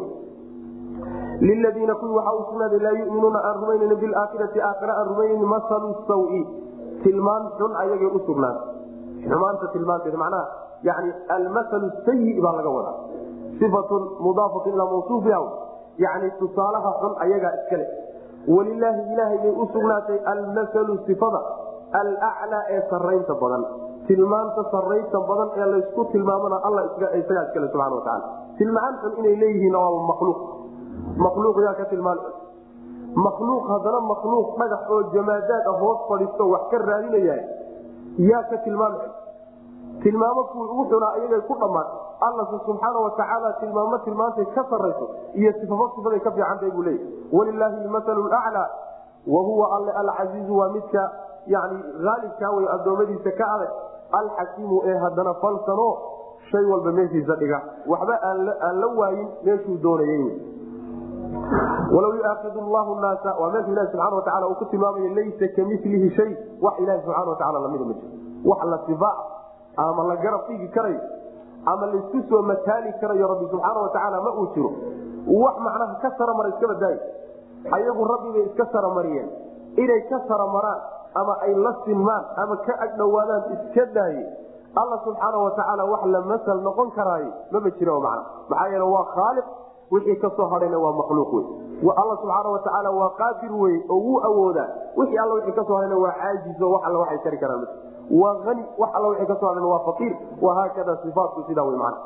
liladiina kuwii waxaa u sugnaaday laa yuminuuna aan rumaynan bilaakhirati aakhira aan rumaynan masalu sawi tilmaan xun ayagay u sugnaatay xumaanta tilmaanteeda macnaha yani almasalu sayi baa laga wadaa ifatun mudaafatun ilaa mawsuufiha yani tusaalaha xun ayagaa iskale walilaahi ilaahay bay u sugnaatay almasalu sifada alaclaa ee saraynta badan tilmaanta sarraynta badan ee laysku tilmaamana alla isagaa iskale subana wataala tilmaan xun inay leeyihiin waa makhluuq makhluuq yaa ka tilmaan makhluuq haddana makhluuq dhagax oo jamaadaad ah hoos fadhiisto wax ka raadinaya yaa ka tilmaam tilmaamo kuwii ugu xunaa iyagay ku dhammaatay allase subxaana watacaala tilmaamo tilmaantay ka sarayso iyo sifafo sifaday ka fiicantahay buu leeyahy walilaahi lmasalu laclaa wa huwa alle alcasiizu waa midka yani aalibkaa way addoommadiisa ka adag alxakiimu ee haddana falsano shay walba meeshiisa dhiga waxba aan la waayin meeshuu doonayay walaw yuaaid llahu naasa waa meesha ilahi subana wataala uu ku tilmaamaya laysa kamilihi shay wax ilahi subxana wataala lamida ma jiro wax la sifa ama la garab dhigi karayo ama laysku soo mataali karayo rabbi subxaana watacaala ma uu jiro wax macnaha ka saramara iska badaayo ayagu rabbibay iska saramariyeen inay ka saramaraan ama ay la sinmaan ama ka agdhowaadaan iska daaye alla subxaana watacaala wax la masal noqon karaayo maba jiro mana maxaa yeele waa khaaliq wixii kasoo hadhayna waa makhluuq wey alla subxaana watacaala waa qaadir wey oo wuu awoodaa wixii alla wixii kasoo hadhayna waa caajizo wax alla waxay tari karaan waa ani wax alla wixii kasoo hadhayna waa faqiir wahaakada sifaatku sidaa wey mana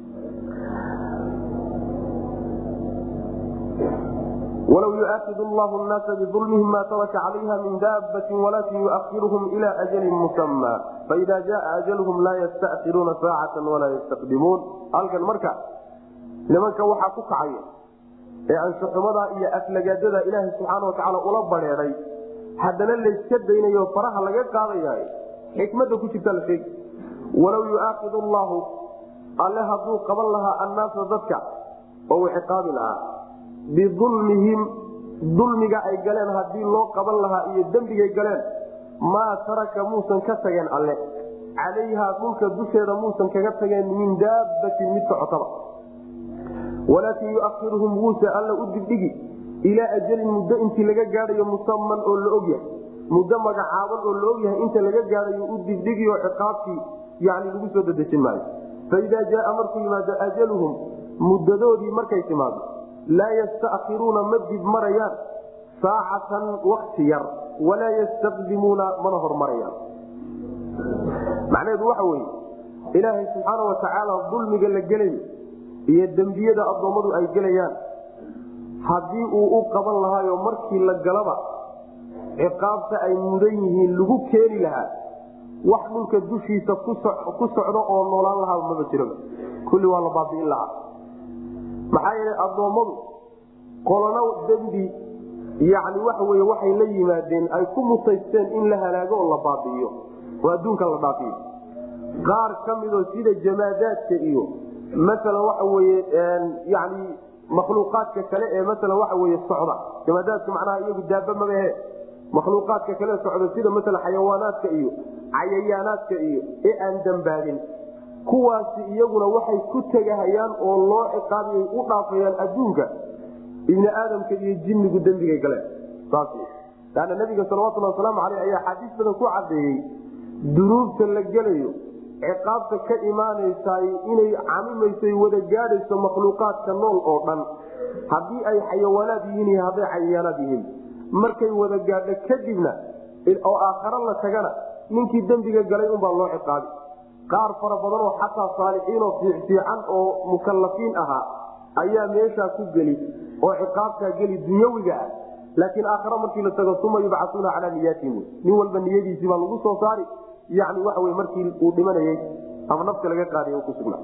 walaw yuaaid llahu naasa biulmihim ma taraka calayha min daabati walakin yuahiruhum ila ajalin musama faida jaa ajalhum laa yastakiruuna saacata walaa yastaqdimuun halkan marka nimanka waxaa ku kacaya ee anshaxumadaa iyo aflagaadada ilaaha subxaana watacaala ula bareeday haddana layska daynayo faraha laga qaadayaay xikmada ku jirta la sheegi walaw yuaaid llahu alle hadduu qaban lahaa annaasa dadka oo uu ciqaabi lahaa biulmihim dulmiga ay galeen haddii loo qaban lahaa iyo dembigay galeen maa taraka muusan ka tageen alle calayhaa dhulka dusheeda muusan kaga tageen min daabatin mid socotaba walaakin yuahiruhum wuuse alla u dibdhigi ilaa ajalin muddo intii laga gaadhayo musaman oo la ogyahay muddo magacaaban oo la ogyahay inta laga gaadhayo u dibdhigi oo ciqaabtii yani lagu soo dadejin maayo faidaa jaaa markuu yimaado ajaluhum muddadoodii markay timaado laa yastairuuna ma dib marayaan saacatan wakti yar walaa yastaqdimuuna mana hormarayaan macnaheedu waxa weye ilaahay subxaana watacaala dulmiga la gelayo iyo dembiyada addoommadu ay gelayaan haddii uu u qaban lahaayo markii la galaba ciqaabta ay mudan yihiin lagu keeni lahaa wax dhulka dushiisa ku socdo oo noolaan lahaa maba jiro kulli waa la baabi'in lahaa maxaa yeele addoommadu qolano dembi yani waxa wey waxay la yimaadeen ay ku mutaysteen in la halaago oo la baabi'iyo oo adduunka la dhaafiyo qaar ka midoo sida jamaadaadka iyo masalan waxa weye yani makhluuqaadka kale ee masalan waxa weye socda jamaadaadka macnaha iyagu daaba mabahe makhluuqaadka kale socda sida masalan xayawaanaadka iyo cayayaanaadka iyo ee aan dambaabin kuwaasi iyaguna waxay ku tegahayaan oo loo ciqaabiy u dhaafayaan adduunka ibni aadamka iyo jinnigu dembigay galeen saas laanna nabiga salawatulhi wasalaamu aleyh ayaa xaadiis badan ku cadeeyey dunuubta la gelayo ciqaabta ka imaanaysaay inay camimaysay wada gaadhayso makhluuqaadka nool oo dhan haddii ay xayawaanaad yihiin iyo hadday cayayaanaad yihiin markay wada gaadho kadibna oo aakharo la tagana ninkii dembiga galay unbaa loo ciqaabi qaar fara badan oo xataa saalixiinoo fiicfiican oo mukalafiin ahaa ayaa meeshaa ku geli oo ciqaabtaa geli dunyawiga ah laakiin aakhare markii la tago uma yubcasuuna calaa niyaatihim nin walba niyadiisii baa lagu soo saari yani waxa wey markii uu dhimanayey ama nafta laga qaadiy ku sugnaa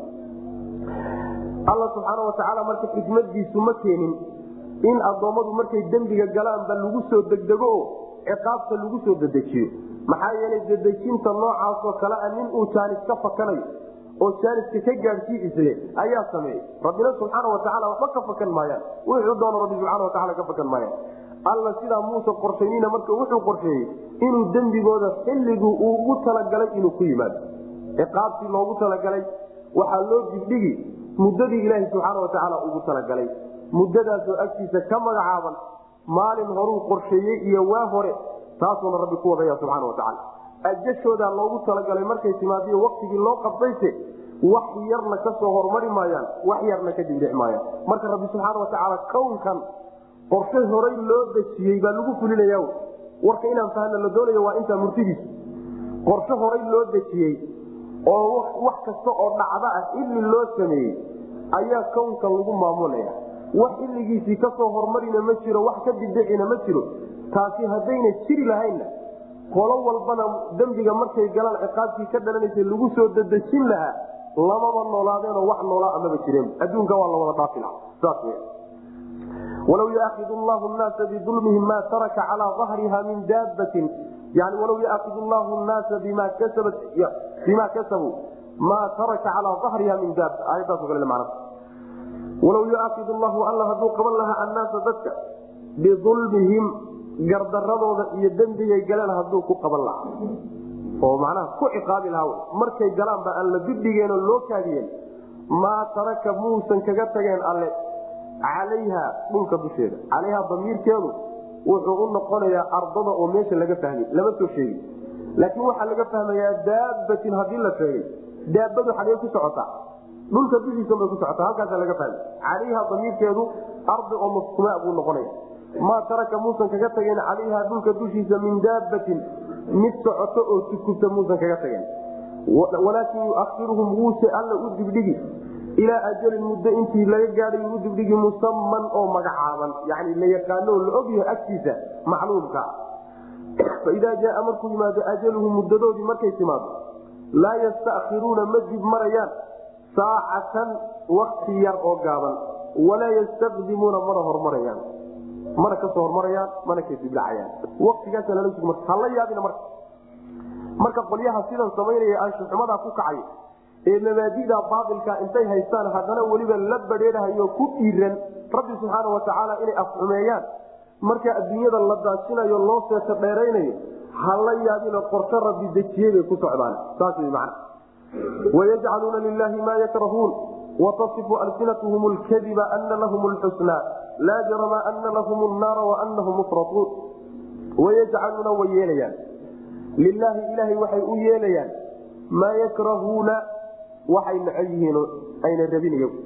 alla subxaana watacaala marka xikmadiisu ma keenin in addoommadu markay dembiga galaanba lagu soo degdego oo ciqaabta lagu soo dedejiyo maxaa yeelay dedejinta noocaasoo kale a nin uu jaanis ka fakanayo oo jaaniska ka gaadhsiiisay ayaa sameeyey rabbina subxaana watacaala waxba ka fakan maayaan wuxuu doono rabbi subxana wataala ka fakan maayaan alla sidaa muuse qorshaynina marka wuxuu qorsheeyey inuu dembigooda xilligii uu ugu talagalay inuu ku yimaado ciqaabtii loogu talagalay waxaa loo dibdhigi muddadii ilaahi subxaana watacaala ugu talagalay muddadaasoo agtiisa ka magacaaban maalin horuu qorsheeyey iyo waa hore taasuuna rabbi ku wadaya subxaana watacaala ajashoodaa loogu talagalay markay timaadiyo waktigii loo qabdayse wax yarna ka soo hormari maayaan wax yarna ka dibdhici maayaan marka rabbi subxaana watacaala kownkan qorshe horay loo dejiyey baa lagu fulinaya warka inaan fahna la doonaya waa intaa murtidiisu qorshe horay loo dejiyey oo wax kasta oo dhacdo ah ili loo sameeyey ayaa kownkan lagu maamulaya wax xilligiisii kasoo hormarina ma jiro wax ka dibdhicina ma jiro taasi haddayna jiri lahaynna qolo walbana dembiga markay galaan ciqaabtii ka dhalanaysa lagu soo dadejin lahaa lamaba noolaadeenoo wax noolaa amaba jireen adduunka waa la wada dhaafi laha saas w walaw yuaakidu llahu naasa bidulmihim ma taraka calaa ahriha min daabatin yani walaw yuaakidu llahu naasa bima kasabat bima kasabuu maa taraka calaa ahriha min daaba aayadaaso kale man walaw yuaakidu llahu alla hadduu qaban lahaa annaasa dadka biulmihim gardaradooda iyo dembigay galeen hadduu ku qaban lahaa oo macnaha ku ciqaabi lahaa markay galaanba aan la dibdhigeenoo loo kaadiyeen maa taraka muusan kaga tageen alle calayha dhulka dusheeda calayha damiirkeedu wuxuu u noqonayaa ardada oo meesha laga fahmay lama soo sheegi laakiin waxaa laga fahmayaa daabatin haddii la sheegay daabadu xagee ku socotaa dhulka dushiisa bay ku socotaa halkaasa laga fahmay calayha damiirkeedu ardi oo mafkumaa buu noqonaya maa taraka muusan kaga tageen calayha dhulka dushiisa min daabatin mid socoto oo tukubta muusan kaga tageen walaakin yuahiruhum wuuse alla u dibdhigi ilaa ajalin muddo intii laga gaadhay u dibdhigi musaman oo magacaaban yani la yaqaano la ogyahay agtiisa macluumka faidaa jaaa markuu yimaado ajaluhu muddadoodii markay timaado laa yastairuuna ma dib marayaan saacatan wakti yar oo gaaban walaa yastaqdimuuna mana hormarayaan mana kasoo hormarayaan mana ka dibdhacayaan watigaasa lala sug marka hala yaabina marka marka qolyaha sidan samaynaya anshuxumadaa ku kacay ee mabaadida baailka intay haystaan haddana weliba la badheedhayo ku dhiiran rabbi subxaana watacaala inay afxumeeyaan marka adduunyada la daajinayo loo seeto dheeraynayo hala yaabina qorsho rabbi dejiyey bay ku socdaan saas wy man wayajcaluuna lilahi maa yakrahuun watasifu alsinatuhum lkadiba ana lahum lxusnaa laa jarama ana lahum naara waanahum mufrauun wayajcaluuna way yeelayaan lilaahi ilaahay waxay u yeelayaan maa yakrahuuna waxay necab yihiin ayna rabin iyagu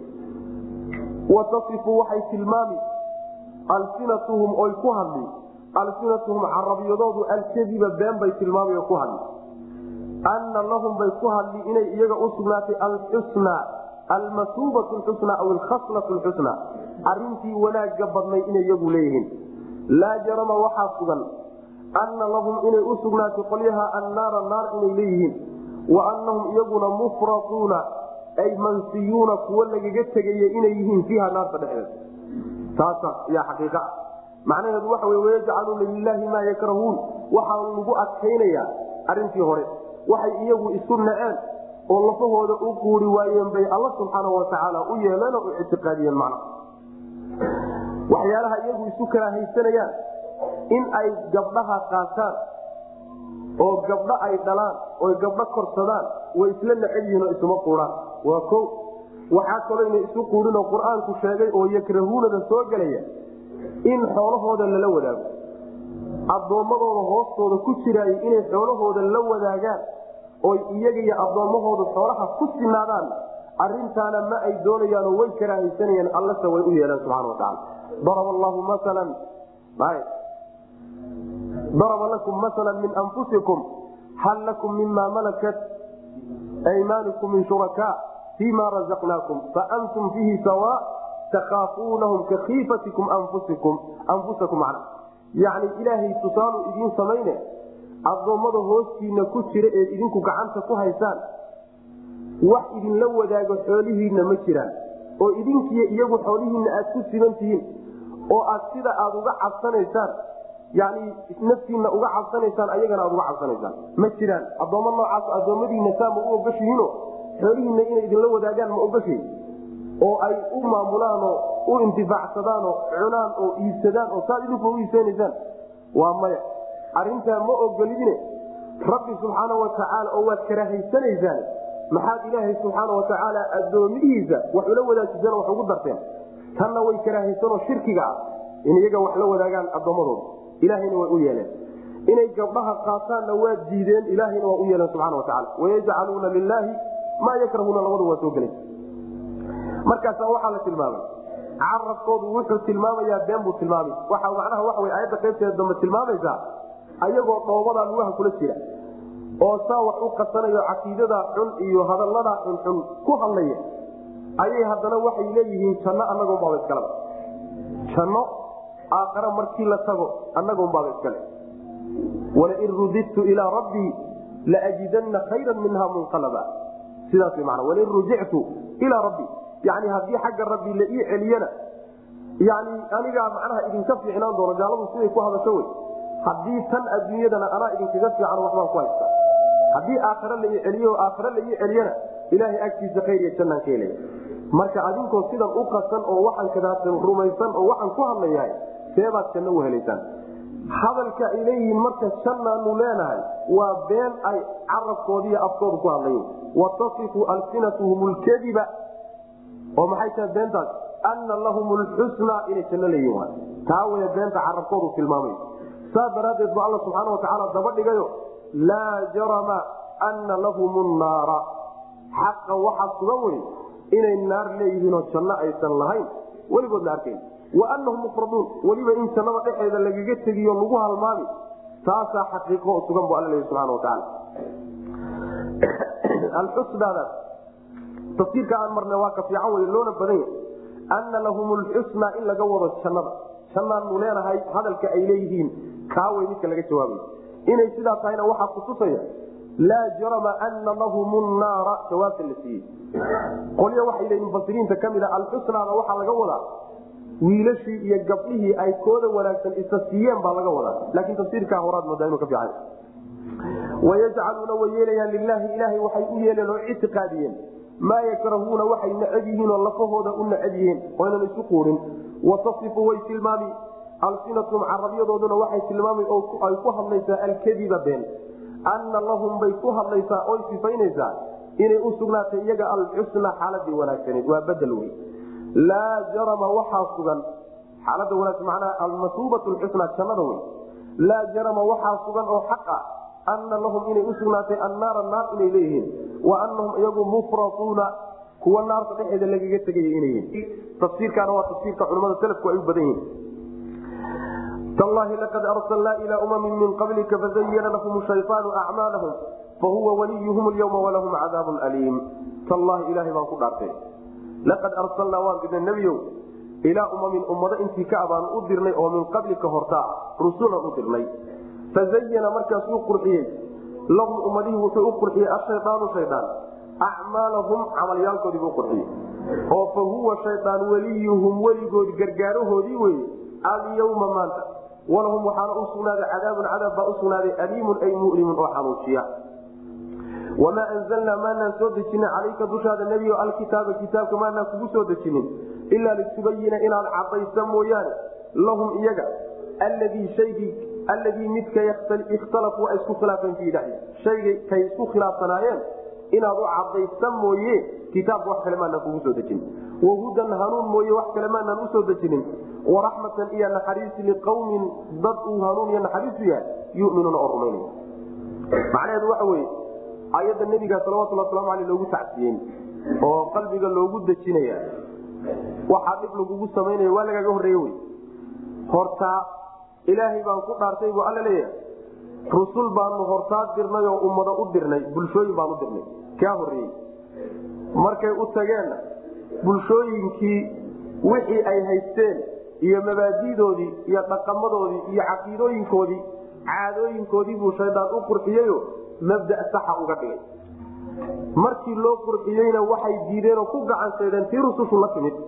watasifu waxay tilmaami alsinatuhum oy ku hadli alsinatuhum carabiyadoodu alkadiba been bay tilmaamay ku hadli ana lahum bay ku hadli inay iyaga u sugnaatay alxusnaa almasuubat xusna aw alkhaslat xusna arintii wanaaga badnay inay iyagu leeyihiin laa jarama waxaa sugan ana lahum inay u sugnaatay qolyaha annaara naar inay leeyihiin wa anahum iyaguna mufrauuna ay mansiyuuna kuwo lagaga tegaya inay yihiin fiiha naarta dhexdeeda taasa yaa xaqiiqa ah macnaheedu waxa wey wayajcaluuna lilaahi maa yakrahuun waxaa lagu adkaynayaa arintii hore waxay iyagu isu naceen oo lafahooda u quuri waayeen bay alla subxaana watacaala u yeeleen oo u ictiqaadiyeen macna waxyaalaha iyagu isu kala haysanayaan in ay gabdhaha qaataan oo gabdho ay dhalaan oy gabdho korsadaan way isla necel yihiin oo isuma quuraan waa ko waxaa kaloo ina isu quurinoo qur-aanku sheegay oo yakrahuunada soo gelaya in xoolahooda lala wadaago addoommadooda hoostooda ku jiraay inay xoolahooda la wadaagaan oy iyaga iyo addoommahoodu xoolaha ku sinaadaan arintaana ma ay doonayaanoo way karaahaysanayaan allase way u yeeleen subxana wataala daraba allahu masalan daraba lakum masala min anfusikum hal lakum mima malakat aymaanikum min shurakaa fima razaqnaakum faantum fiihi sawa takaafuunahum kakiifatikum anfusakum yani ilaahay tusaalu idiin samayne addoommada hoostiina ku jira eed idinku gacanta ku haysaan wax idinla wadaago xoolihiinna ma jiraan oo idinkiiyo iyagu xoolihiinna aad ku siban tihiin oo aad sida aad uga cabsanaysaan yani naftiinna uga cabsanaysaan ayagana aad uga cabsanaysaan ma jiraan addoommo noocaas addoommadiinna saa ma u ogashihiino xoolihiinna inay idinla wadaagaan ma ogashihin oo ay u maamulaanoo u intifaacsadaanoo cunaan oo iibsadaan oo saad idinku u iibsanaysaan waa maya arintaa ma ogolidine rabbi subxaana watacaala oo waad karahaysanaysaan maxaad ilaahay subxaana watacaala addoomihiisa wax ula wadaajiseen wax ugu darteen tanna way karahaysanoo shirkiga ah in iyaga wax la wadaagaan addoommadooda ilaahayna way u yeeleen inay gabdhaha qaataanna waa diideen ilaahayna waa u yeeleen subxana watacaala wayajcaluuna lilaahi maa yakrahuna labadu waa soo gelay markaasa waxaa la tilmaamay carabkoodu wuxuu tilmaamayaa been buu tilmaamay waxa macnaha waxa wey aayadda qaybteeda dambe tilmaamaysaa ayagoo dhoobadaa lugaha kula jira oo saa wax u qasanayo caqiidadaa xun iyo hadalladaa xunxun ku hadlaya ayay haddana waxay leeyihiin janno annagoonbaaba iskaleba janno aakhare markii la tago annagoonbaaba iskale walain rudidtu ilaa rabbii laajidanna khayran minha munqalaba sidaas man walain rujictu ilaa rabbii yani haddii xagga rabbi la ii celiyana yani anigaa macnaha idinka fiicnaan doono gaaladu siday ku hadasho wey haddii tan adduunyadana anaa idinkaga fiican waxbaan ku haysta haddii aakhare la ii celiyo aakhare la ii celiyana ilaahay agtiisa khayr iyo jannaan ka helaya marka adinkoo sidan u qasan oo waxaan kadaadsan rumaysan oo waxaan ku hadlayahay seebaad janno u helaysaan hadalka ay leeyihiin marka jannaanu leenahay waa been ay carabkoodiiyo afkooda ku hadlayen watasifu alsinatuhum lkadiba oo maxay tahay beentaas ana lahum lxusna inay janno leeyihin taa way beenta carabkoodu tilmaamay saas daraaddeed bu alla subxaana watacaala daba dhigayo laa jarama ana lahum naara xaqa waxaa sugan wey inay naar leeyihiinoo janno aysan lahayn weligood la arkayn wa anahum mufraduun weliba in jannada dhexeeda lagaga tegiyo lagu halmaami taasaa xaqiiqo oo sugan bu alla leeyahy subxana watacaala alxusnaadaas tafsiirka aan marna waa ka fiican wey loona badan yahay ana lahum lxusna in laga wado jannada jannaanu leenahay hadalka ay leeyihiin kaawey midka laga jawaabayo inay sidaa tahayna waxaa kutusaya laa jarama ana lahum naara jawaabta la siiyey qolyo waxay leeyihin mufasiriinta ka mid a alxusnaada waxaa laga wadaa wiilashii iyo gabdhihii ay kooda wanaagsan isa siiyeen baa laga wadaa laakiin tafsiirkaa horaad moodaa inuu ka fiican wayajcaluuna way yeelayaan lilaahi ilaahay waxay u yeeleen oo ictiqaadiyeen maa yakrahuuna waxay necab yihiin oo lafahooda u necab yihiin oynan isu quurin watasifu way tilmaami alsinatum carabyadooduna waxay tilmaama ay ku hadlaysaa alkadiba been anna lahum bay ku hadlaysaa oy sifaynaysaa inay u sugnaatay iyaga alxusna xaaladii wanaagsaneed waa badel wey laa jarama waxaa sugan xaalada wanaagsan macnaha almasuubat lxusna jannada wey laa jarama waxaa sugan oo xaq ah ana lahum inay u sugnaatay annaara naar inay leeyihiin wa anahum iyagu mufratuuna kuwa naarta dhexeeda lagaga tegaya inay yihiin tafsiirkaana waa tafsiirka culamada salafku ay u badan yihiin tallahi laqad arsalnaa ilaa umamin min qablika fazayana lahum shayطaanu acmaalahum fahuwa waliyuhum lyawma walahum cadaabun aliim tallahi ilahay baan ku dhaartay laqad arsalnaa waan dirnay nebiyow ilaa umamin ummado intii ka abaan u dirnay oo min qablika hortaa rusulan u dirnay fazayana markaasuu qurxiyey lahum ummadihii wuxuu u qurxiyey ashayaanu shaydaan acmaalahum camalyaalkoodii buu qurxiyey oo fa huwa shaydaan weliyuhum weligood gargaarahoodii weye alyawma maanta walahum waxaana u sugnaaday cadaabun cadaab baa u sugnaaday aliimun ay mulimun oo xanuujiya wamaa anzalnaa maanaan soo dejinin calayka dushaada nebiyo alkitaaba kitaabka maanaan kugu soo dejinin ilaa litubayina inaad cadaysa mooyaane lahum iyaga alladii shaygii alladii midka ikhtalafuu ay isku khilaafeen fiihi dhexdiisa shaygay kay isku khilaafsanaayeen inaad u cadaysa mooye kitaabka wax kale maanaan kugu soo dejinin wahudan hanuun mooye wax kale maanaan usoo dejinin waraxmatan iyo naxariis liqawmin dad uu hanuun iyo naxariisu yahay yuminuuna oo rumaynaya macnaheedu waxa weye ayadda nebiga salawatulli waslamu aleyh loogu tacsiyen oo qalbiga loogu dejinaya waxaa dhib lagugu samaynaya waa lagaaga horreeye wey hortaa ilaahay baan ku dhaartay buu alla leeyahay rusul baanu hortaa dirnay oo ummado u dirnay bulshooyin baan u dirnay kaa horreeyey markay u tageenna bulshooyinkii wixii ay haysteen iyo mabaadidoodii iyo dhaqamadoodii iyo caqiidooyinkoodii caadooyinkoodii buu shaydaan u qurxiyeyo mabda saxa uga dhigay markii loo qurxiyeyna waxay diideen oo ku gacan saydeen tii rusushu la timid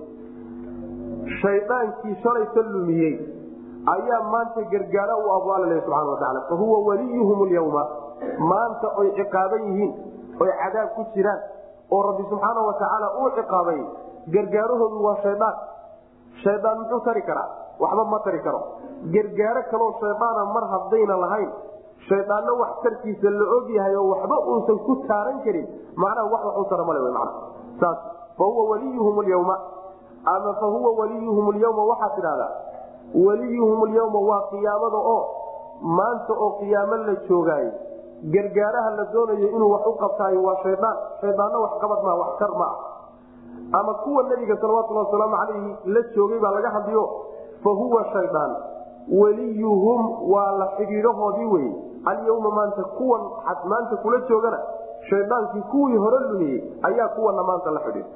shaydaankii shalay ka lumiyey ayaa maanta gargaara u abu alla leh subxana watacaala fa huwa waliyuhum lyawma maanta oy ciqaaban yihiin oy cadaab ku jiraan oo rabbi subxaana watacaala uu ciqaabay gargaarahoodu waa shaydaan shaydaan muxuu tari karaa waxba ma tari karo gargaaro kaloo shaydaana mar haddayna lahayn shaydaanna wax tarkiisa la og yahay oo waxba uusan ku taaran karin macnaha wax wax u tara male w mana saas fa huwa waliyuhum lyawma ama fa huwa waliyuhum lyawma waxaad tidhahdaa waliyuhum lyawma waa qiyaamada oo maanta oo qiyaamo la joogaayo gargaaraha la doonayo inuu wax u qabtaayo waa shaydaan shaydaanna waxqabad maa wax kar maa ama kuwa nabiga salawatulhi wasalaamu calayhi la joogay baa laga hadliyo fa huwa shaydaan weliyuhum waa la xidhiidhahoodii weye alyawma maanta kuwan maanta kula joogana shaydaankii kuwii hore lumiyey ayaa kuwana maanta la xidhiidha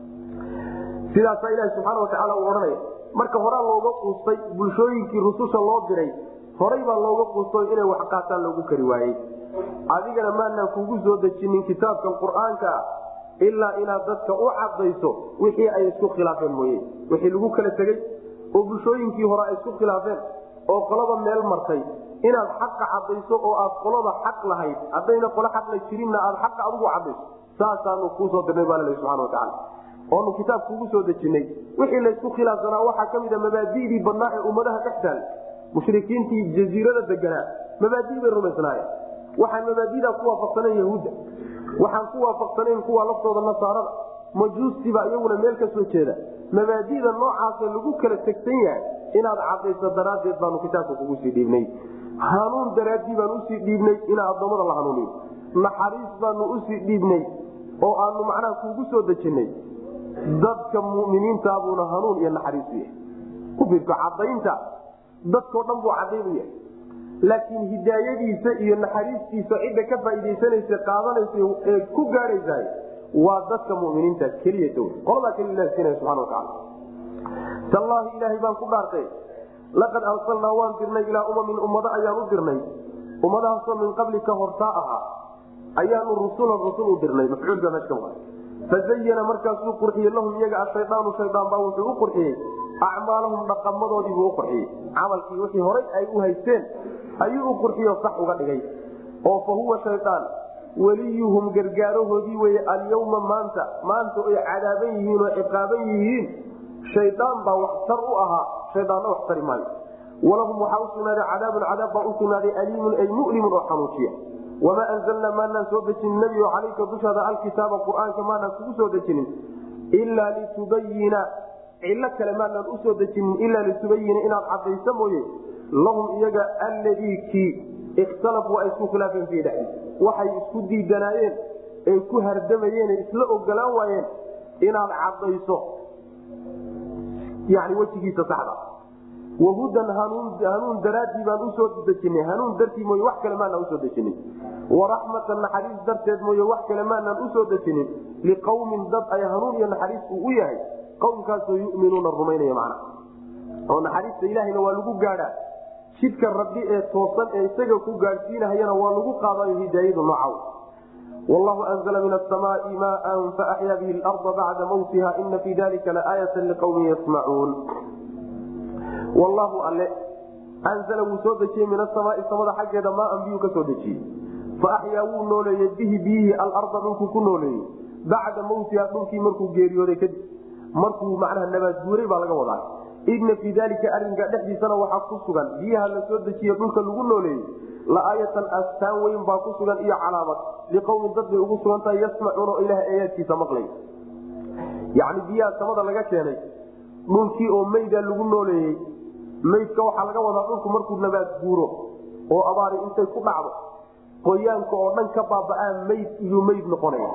sidaasaa ilahi subxaana watacaala uu odhanaya marka horaa looga quustay bulshooyinkii rususha loo diray horay baa looga quusto inay wax qaataan loogu kari waayey adigana maanaan kugu soo dejinin kitaabkan qur-aanka ah ilaa inaad dadka u cadayso wixii ay isku khilaafeen mooye wixii lagu kala tegey oo bulshooyinkii hore ay isku khilaafeen oo qolada meel martay inaad xaqa cadayso oo aad qolada xaq lahayd haddayna qolo xaqla jirinna aad xaqa adigu cadayso saasaanu kuusoo dirnay baa lal subana watacaala oonu kitaab kugu soo dejinay wixii laysku khilaafsanaa waxaa ka mida mabaadidii badnaa ee ummadaha dhex taal mushrikiintii jaziirada deganaa mabaadi bay rumaysnaayeen waxaan mabaadidaa ku waafaqsanayn yahuudda waxaan ku waafaqsanayn kuwa laftooda nasaarada majuustiba iyaguna meel ka soo jeeda mabaadida noocaasa lagu kala tegsan yahay inaad cadayso daraaddeed baanu kitaabka kugu sii dhiibnay hanuun daraaddii baanu usii dhiibnay inaa addoommada la hanuuniyo naxariis baanu usii dhiibnay oo aanu macnaha kuugu soo dejinay dadka muminiintaabuuna hanuun iyo naxariis u yahay ku fiirto cadaynta dadkao dhan buu cadayn u yahay laakiin hidaayadiisa iyo naxariistiisa cidda ka faaiidaysanaysa qaadanaysa ee ku gaadhaysa waa dadka muminiinta keliyata w qoladaa keli ilah siinaya subana wataala tallaahi ilaahay baan ku dhaartay laqad arsalnaa waan dirnay ilaa umamin ummado ayaan u dirnay ummadahaasoo min qablika hortaa ahaa ayaanu rusulan rusul u dirnay mafcuulka meesha ka maqan fazayana markaasuu qurxiyey lahum iyaga ashayaanu shayaan baa wuxuu u qurxiyey acmaalahum dhaqamadoodiibuu u qurxiyey camalkii wixii horay ay u haysteen ayuu u qurxiyo sax uga dhigay oo fa huwa shayaan weliyuhum gargaarahoodii weye alyawma maanta maanta ay cadaaban yihiin oo ciqaaban yihiin shaydaan baa wax tar u ahaa shaydaanna wax tari maayo walahum waxaa usugnaaday cadaabun cadaab baa usugnaaday aliimun ay mulimun oo xanuujiya wamaa anzalnaa maanaan soo dejinin nebigo calayka dushaada alkitaaba qur-aanka maanaan kugu soo dejinin ilaa litubayina cillo kale maanaan usoo dejinin ilaa litubayina inaad cadayso mooye lahum iyaga alladii kii ikhtalafuu ay isku khilaafeen fii dhexdiisa waxay isku diidanaayeen ay ku hardamayeen isla ogolaan waayeen inaad cadayso yani wejigiisa saxda wahudan hanuun daraaddii baan usoo dejinay hanuun dartii mooye wax kale maanaan usoo dejinin waraxmatan naxariis darteed mooye wax kale maanaan usoo dejinin liqawmin dad ay hanuun iyo naxariis uu u yahay qowmkaasoo yuminuuna rumaynaya macna oo naxariista ilaahayna waa lagu gaadhaa jidka rabbi ee toosan ee isaga ku gaadhsiinahayana waa lagu qaadayo hidaayadu noocaw wallahu anzla min asamaai maan faaxyaa bihi larda bacda mawtiha ina fii dalika laaayata liqawmin yasmacuun wallahu alle anzla wuu soo dejiyey min asamaai samada xaggeeda maaan biyuu ka soo dejiyey faaxyaa wuu nooleeyey bihi biyihii alarda dhulkuu ku nooleeyey bacda mawtiha dhulkii markuu geeriyooday kadib markuu macnaha nabaadguuray baa laga wadaa ina fii dalika arinka dhexdiisana waxaa ku sugan biyaha la soo dejiye dhulka lagu nooleeyey laaayatan astaan weyn baa ku sugan iyo calaamad liqowmin dad bay ugu sugan tahay yasmacuuna oo ilaah aayaadkiisa maqlay yani biyaha samada laga keenay dhulkii oo mayda lagu nooleeyey maydka waxaa laga wadaa dhulku markuu nabaad guuro oo abaari intay ku dhacdo qoyaanka oo dhan ka baaba'aa mayd iyuu mayd noqonaya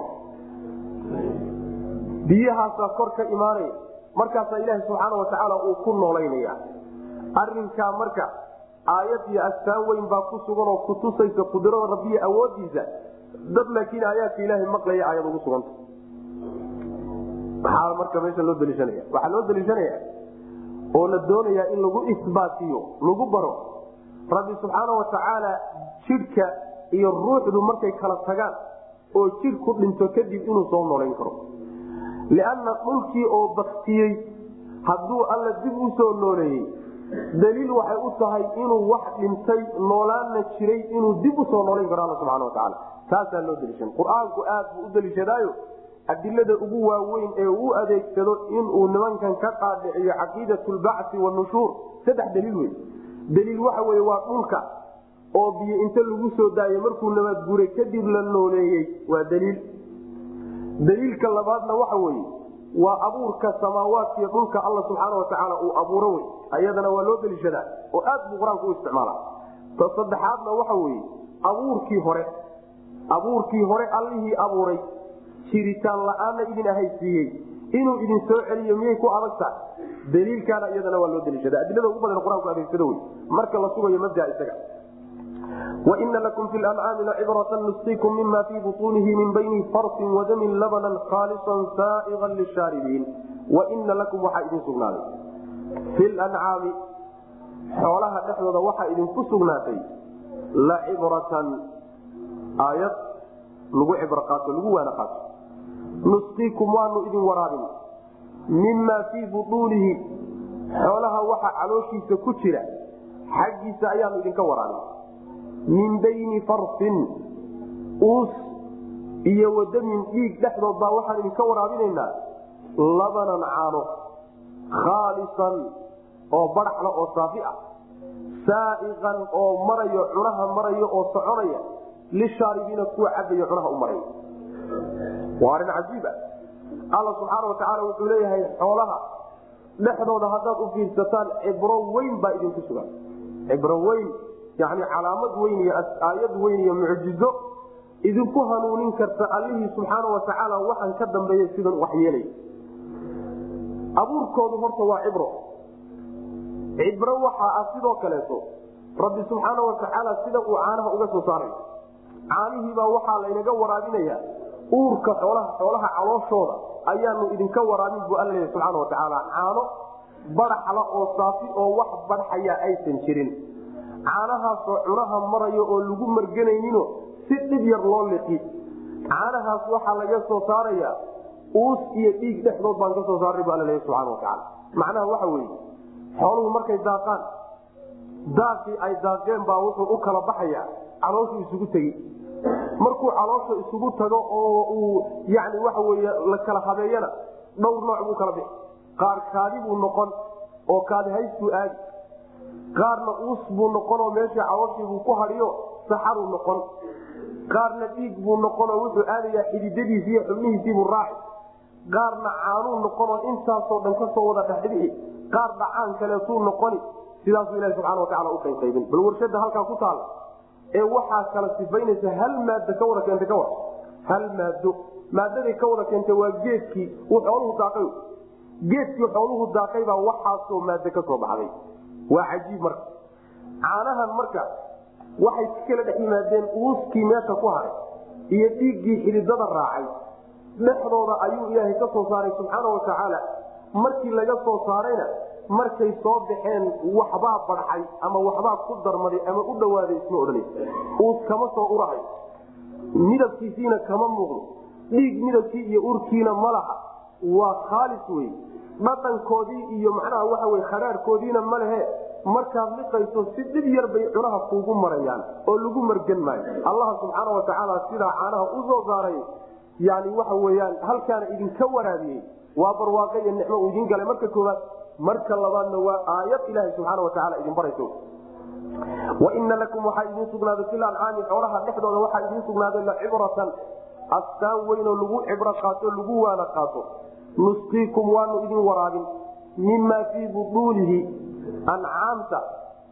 biyahaasaa kor ka imaanaya markaasaa ilaaha subxaana watacaala uu ku noolaynaya arinkaa marka aayad iyo astaan weyn baa ku sugan oo kutusaysa qudrada rabbiya awoodiisa dad laakiin aayaadka ilaahay maqlaya aayad ugu suganta maxaa marka meesha loo daliishanaya waxaa loo daliishanaya oo la doonayaa in lagu isbaatiyo lagu baro rabbi subxaana watacaala jidhka iyo ruuxdu markay kala tagaan oo jidhku dhinto kadib inuu soo noolayn karo lianna dhulkii oo baktiyey hadduu alla dib u soo nooleeyey daliil waxay u tahay inuu wax dhintay noolaana jiray inuu dib usoo noolayn karo alla subxana watacaala taasaa loo daliishan qur-aanku aad buu u daliishadaayo adilada ugu waaweyn ee uu adeegsado inuu nimankan ka qaadhiciyo caqiidat lbacsi wanushuur saddex daliil wey daliil waxa weye waa dhulka oo biyo inta lagu soo daayo markuu nabaadguuray kadib la nooleeyey waa daliil daliilka labaadna waxa weye waa abuurka samaawaadkiiyo dhulka alla subxaana watacaala uu abuuro wey ayadana waa loo daliishadaa oo aad buu qur-aanku u isticmaala ta saddexaadna waxa weye abuurkii hore abuurkii hore allihii abuuray jiritaan la-aanna idin ahaysiiyey inuu idin soo celiyo miyay ku adag tahay daliilkaana iyadana waa loo daliishada adilada ugu badan qur-aanku adeegsado wey marka la sugayo mabda isaga waina lakum fi lancaami lacibratan nusqiikum mima fii butuunihi min bayni farsin wadamin labanan khaalisan saaiqan lishaaribiin waina lakum waxaa idin sugnaaday fi lancaami xoolaha dhexdooda waxaa idinku sugnaatay lacibratan aayad lagu cibro qaato lagu waana qaato nusqiikum waanu idin waraabin mima fii butuunihi xoolaha waxa calooshiisa ku jira xaggiisa ayaanu idinka waraabin min bayni farsin uus iyo wadamin dhiig dhexdood baa waxaan idinka waraabinaynaa labanan caano khaalisan oo badaxla oo saafi ah saaiqan oo marayo cunaha marayo oo soconaya lishaaribiina kuwa cabayo cunaha u maraya waa arrin cajiiba alla subxaana watacaala wuxuu leeyahay xoolaha dhexdooda haddaad u fiirsataan cibro weyn baa idinku sugan cibro weyn yani calaamad weyn iyo aayad weyn iyo mucjizo idinku hanuunin karta allihii subxaana watacaala waxaan ka dambeeya sidan wax yeelay abuurkoodu horta waa cibro cibro waxaa ah sidoo kaleeto rabbi subxaana watacaala sida uu caanaha uga soo saaray caanihiibaa waxaa laynaga waraabinaya uurka xoolaha xoolaha calooshooda ayaanu idinka waraabin bu alla leeya subxaana watacaala caano badaxla oo saafi oo wax badxaya aysan jirin caanahaasoo cunaha marayo oo lagu marganaynino si dhib yar loo liqi caanahaas waxaa laga soo saaraya uus iyo dhiig dhexdood baan ka soo saaray bu alla leeya subxana watacaala macnaha waxa weeye xooluhu markay daaqaan daaqii ay daaqeen baa wuxuu u kala baxaya calooshu isugu tegi markuu caloosha isugu tago oo uu yani waxa wey la kala habeeyana dhowr nooc buu kala bixi qaar kaadi buu noqon oo kaadi haystuu aadi qaarna uus buu noqon oo meeshii calooshiibuu ku hadiyo saxaruu noqon qaarna dhiig buu noqon oo wuxuu aadayaa xididadiisi iyo xubnihiisiibuu raaci qaarna caanuu noqon oo intaasoo dhan kasoo wada dhexdhixi qaar dhacaan kaleetuu noqoni sidaasuu ilahi subxana watacala u qaybqaybin bal warshada halkaa ku taala ee waxaa kala sifaynaysa hal maado ka wada keenta ka war hal maado maadaday ka wada keenta waa geedkii uu xooluhu daaqay geedkii xooluhu daaqay baa waxaasoo maado ka soo baxday waa cajiib marka caanahan marka waxay ka kala dhex yimaadeen uuskii meesha ku haray iyo dhiiggii xididada raacay dhexdooda ayuu ilaahay ka soo saaray subxaana watacaala markii laga soo saarayna markay soo baxeen waxbaa badxay ama waxbaa ku darmaday ama u dhawaaday isma odhanaysa uus kama soo urahay midabkiisiina kama muuqdo dhiig midabkii iyo urkiina ma laha waa khaalis wey dhaqankoodii iyo macnaha waxa wey kharaarkoodiina ma lehe markaad liqayso si dhib yar bay cunaha kuugu marayaan oo lagu margan maayo allaha subxaana watacaala sidaa caanaha u soo saaray yani waxa weyaan halkaana idinka waraabiyey waa barwaaqo iyo nicmo uu idin galay marka kooaad marka labaadna waa aayad ilaha subaana wataala idin barayso waina lakum waxaa idin sugnaaday fil ancaami xoolaha dhexdooda waxaa idin sugnaaday lacibratan astaan weynoo lagu cibro qaato lagu waana qaato nusqiikum waanu idin waraabin mima fii buduunihi ancaamta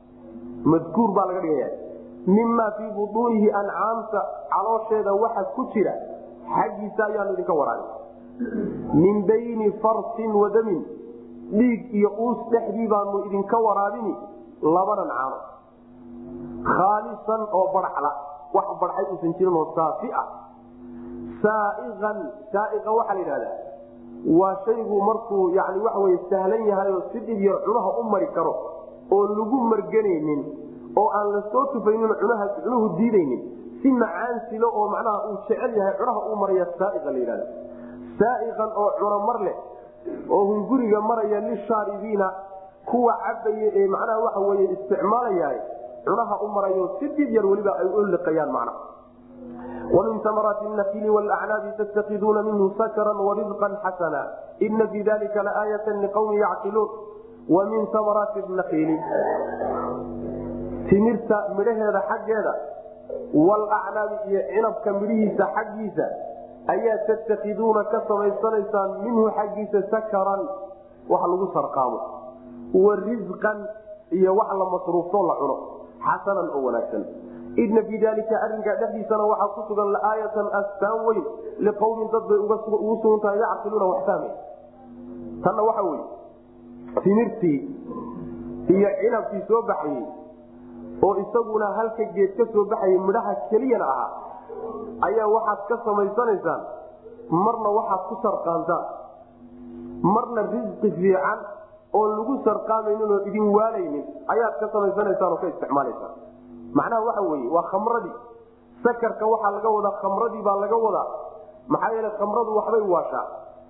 madkuur baa laga dhigaya mima fii buduunihi ancaamta caloosheeda waxa ku jira xaggiisa ayaanu idinka waraabin min bayni farsin wadamin dhiig iyo uus dhexdii baanu idinka waraabini labanan caano khaalisan oo barxla wax barxay uusan jirin oo saafi ah saaian saaiqa waxaa la yidhahdaa waa shaygu markuu yani waxa wey sahlan yahay oo si dhib yar cunaha u mari karo oo lagu marganaynin oo aan la soo tufaynin cunaha cunuhu diidaynin si macaansilo oo macnaha uu jecel yahay cunaha u maraya saaiqa la yidhahda saaiqan oo cuno mar leh oo hunguriga maraya lishaaribiina kuwa cabaya ee macnaha waxa wey isticmaalaya cunaha u marayo si dhib yar weliba ay u liqayaan macnaha ومن ثمرات النخيل والأعناب تتخذون منه سكرا ورزقا حسنا إن في ذلك لآية لقوم يعقلون ومن ثمرات النخيل تمرت مرهد حقيدا والأعناب عنبك مريهس حقيسا أيا تتخذون كسميسانيسا منه حقيس سكرا وحلو سرقامه ورزقا iyo wax la masruufto la cuno xasanan oo wanaagsan ina fii dalika arinkaa dhexdiisana waxaa ku sugan laaayatan astaan weyn liqawmin dad bay ugu sugan tahay yacqiluuna wax fahmay tanna waxa weye timirtii iyo cinabkii soo baxayey oo isaguna halka geed ka soo baxayay midhaha keliyana ahaa ayaa waxaad ka samaysanaysaan marna waxaad ku sarqaantaan marna risqi fiican oon lagu sarqaamaynin oo idin waalaynin ayaad ka samaysanaysaan oo ka isticmaalaysaan macnaha waxa weye waa khamradii sakarka waxaa laga wadaa khamradii baa laga wadaa maxaa yeele khamradu waxbay waashaa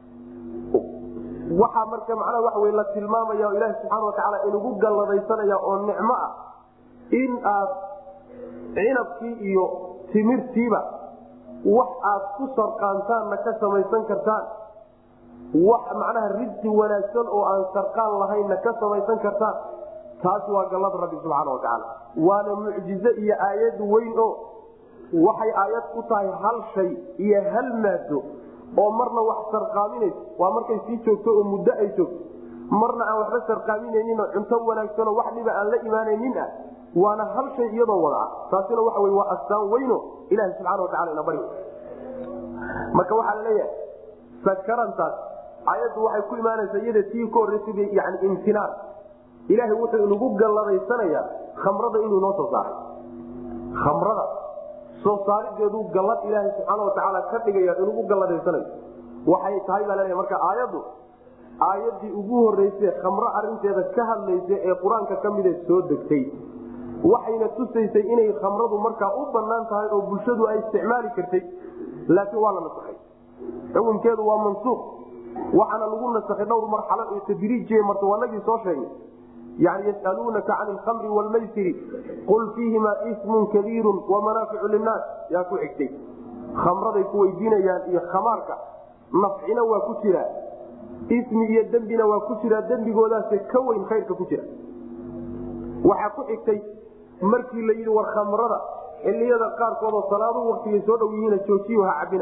waxaa marka macnaha waxa wey la tilmaamaya oo ilaahi subxaana watacaala inugu galladaysanaya oo nicmo ah in aad cinabkii iyo timirtiiba wax aad ku sarqaantaanna ka samaysan kartaan wax macnaha risqi wanaagsan oo aan sarqaan lahaynna ka samaysan kartaan taasi waa gallada rabbi subxaana watacaala waana mucjize iyo aayad weyn oo waxay aayad ku tahay hal shay iyo hal maado oo marna wax sarqaaminaysa waa markay sii joogto oo muddo ay joogto marna aan waxba sarqaaminaynin oo cunto wanaagsanoo wax dhiba aan la imaanaynin ah waana hal shay iyadoo wada ah taasina waxa wey waa astaan weyno ilahi subxana watacala ina bari marka waxaa la leeyahay sakarantaas ayaddu waxay ku imaanaysaa iyada tii ka horreysay yani imtinaan ilaahay wuxuu inagu galladaysanaya khamrada inuu noo soo saaray khamrada soo saarideedu gallad ilaahay subxaana watacaala ka dhigaya inugu galladaysanay waxay tahay baa laleeya marka aayaddu aayaddii ugu horreysay khamro arinteeda ka hadlaysa ee qur-aanka ka mida soo degtay waxayna tusaysay inay khamradu markaa u banaan tahay oo bulshadu ay isticmaali kartay laakiin waa la nasaxay xukunkeedu waa mansuuq waxaana lagu nasakhay dhowr marxalo oo tadriijiye marta wanagii soo sheegnay yani yasaluunaka can alkhamri wlmaysiri qul fiihima ismun kabiiru wamanaaficu linnaas yaa ku xigtay khamraday ku weydiinayaan iyo khamaarka nafcina waa ku jiraa ismi iyo dembina waa ku jiraa dembigoodaase ka weyn khayrka ku jira waxaa ku xigtay markii la yidhi war khamrada xiliyada qaarkoodoo salaadu waktigay soo dhow yihiina joojiyo ha cabina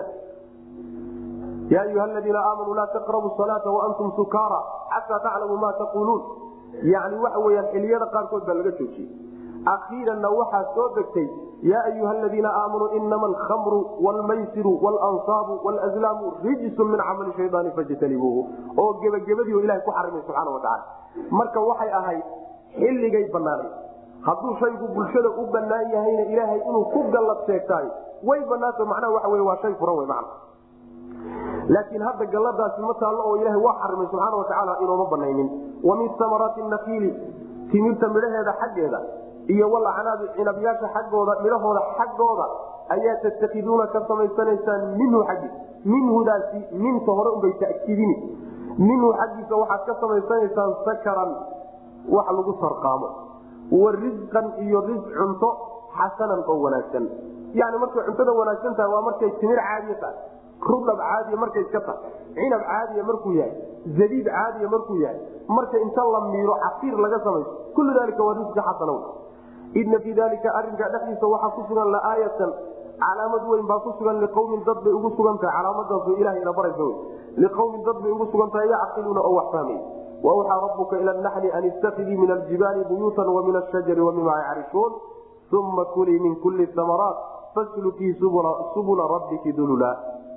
ya ayuha aladiina aamanuu laa taqrabu salaata waantum sukaara xataa taclamuu ma taquuluun yani waxa weyaan xiliyada qaarkood baa laga joojiyey akhiiranna waxaa soo degtay yaa ayuha aladiina aamanuu inama alkhamru wlmaysiru wlansaabu wlazlaamu rijsun min camali shayaani fajtanibuuhu oo gebagabadii ilaha ku xarimay subxaana watacaala marka waxay ahayd xilligay banaanay hadduu shaygu bulshada u banaan yahayna ilaahay inuu ku gallad sheegtaay way banaanta macnaha waxa wey waa shay furan wey macna laakiin hadda galladaasi ma taallo oo ilahay waa xarimay subxaana watacaala inooma banaynin wa min samaraati nakiili timirta midhaheeda xaggeeda iyo walacnaabi cinabyaasha xaggooda midhahooda xaggooda ayaa tattakiduuna ka samaysanaysaan minhu xaggi minhudaasi minta hore unbay takiidini minhu xaggiisa waxaad ka samaysanaysaan sakaran wax lagu sarqaamo wa risqan iyo ris cunto xasanan oo wanaagsan yani markay cuntada wanaagsan tahay waa markay timir caadiya tahay rudab caadiya markay iska tahay cinab caadiya markuu yahay zabiib caadiya markuu yahay marka inta la miiro casiir laga samayso kullu dalika waa risqi xasana ina fii dalika arinka dhexdiisa waxaa ku sugan laaayatan calaamad weyn baa ku sugan liqawmin dad bay ugu sugan tahay calaamadaas ilaha ina baraysa wy liqawmin dad bay ugu sugan tahay yacqiluuna oo wax fahmay wawxaa rabuka ila naxli an istakidii min aljibaali buyuutan wa min ashajari wa mima yacrishun uma kulii min kuli amaraat faslukii subula rabbiki dulula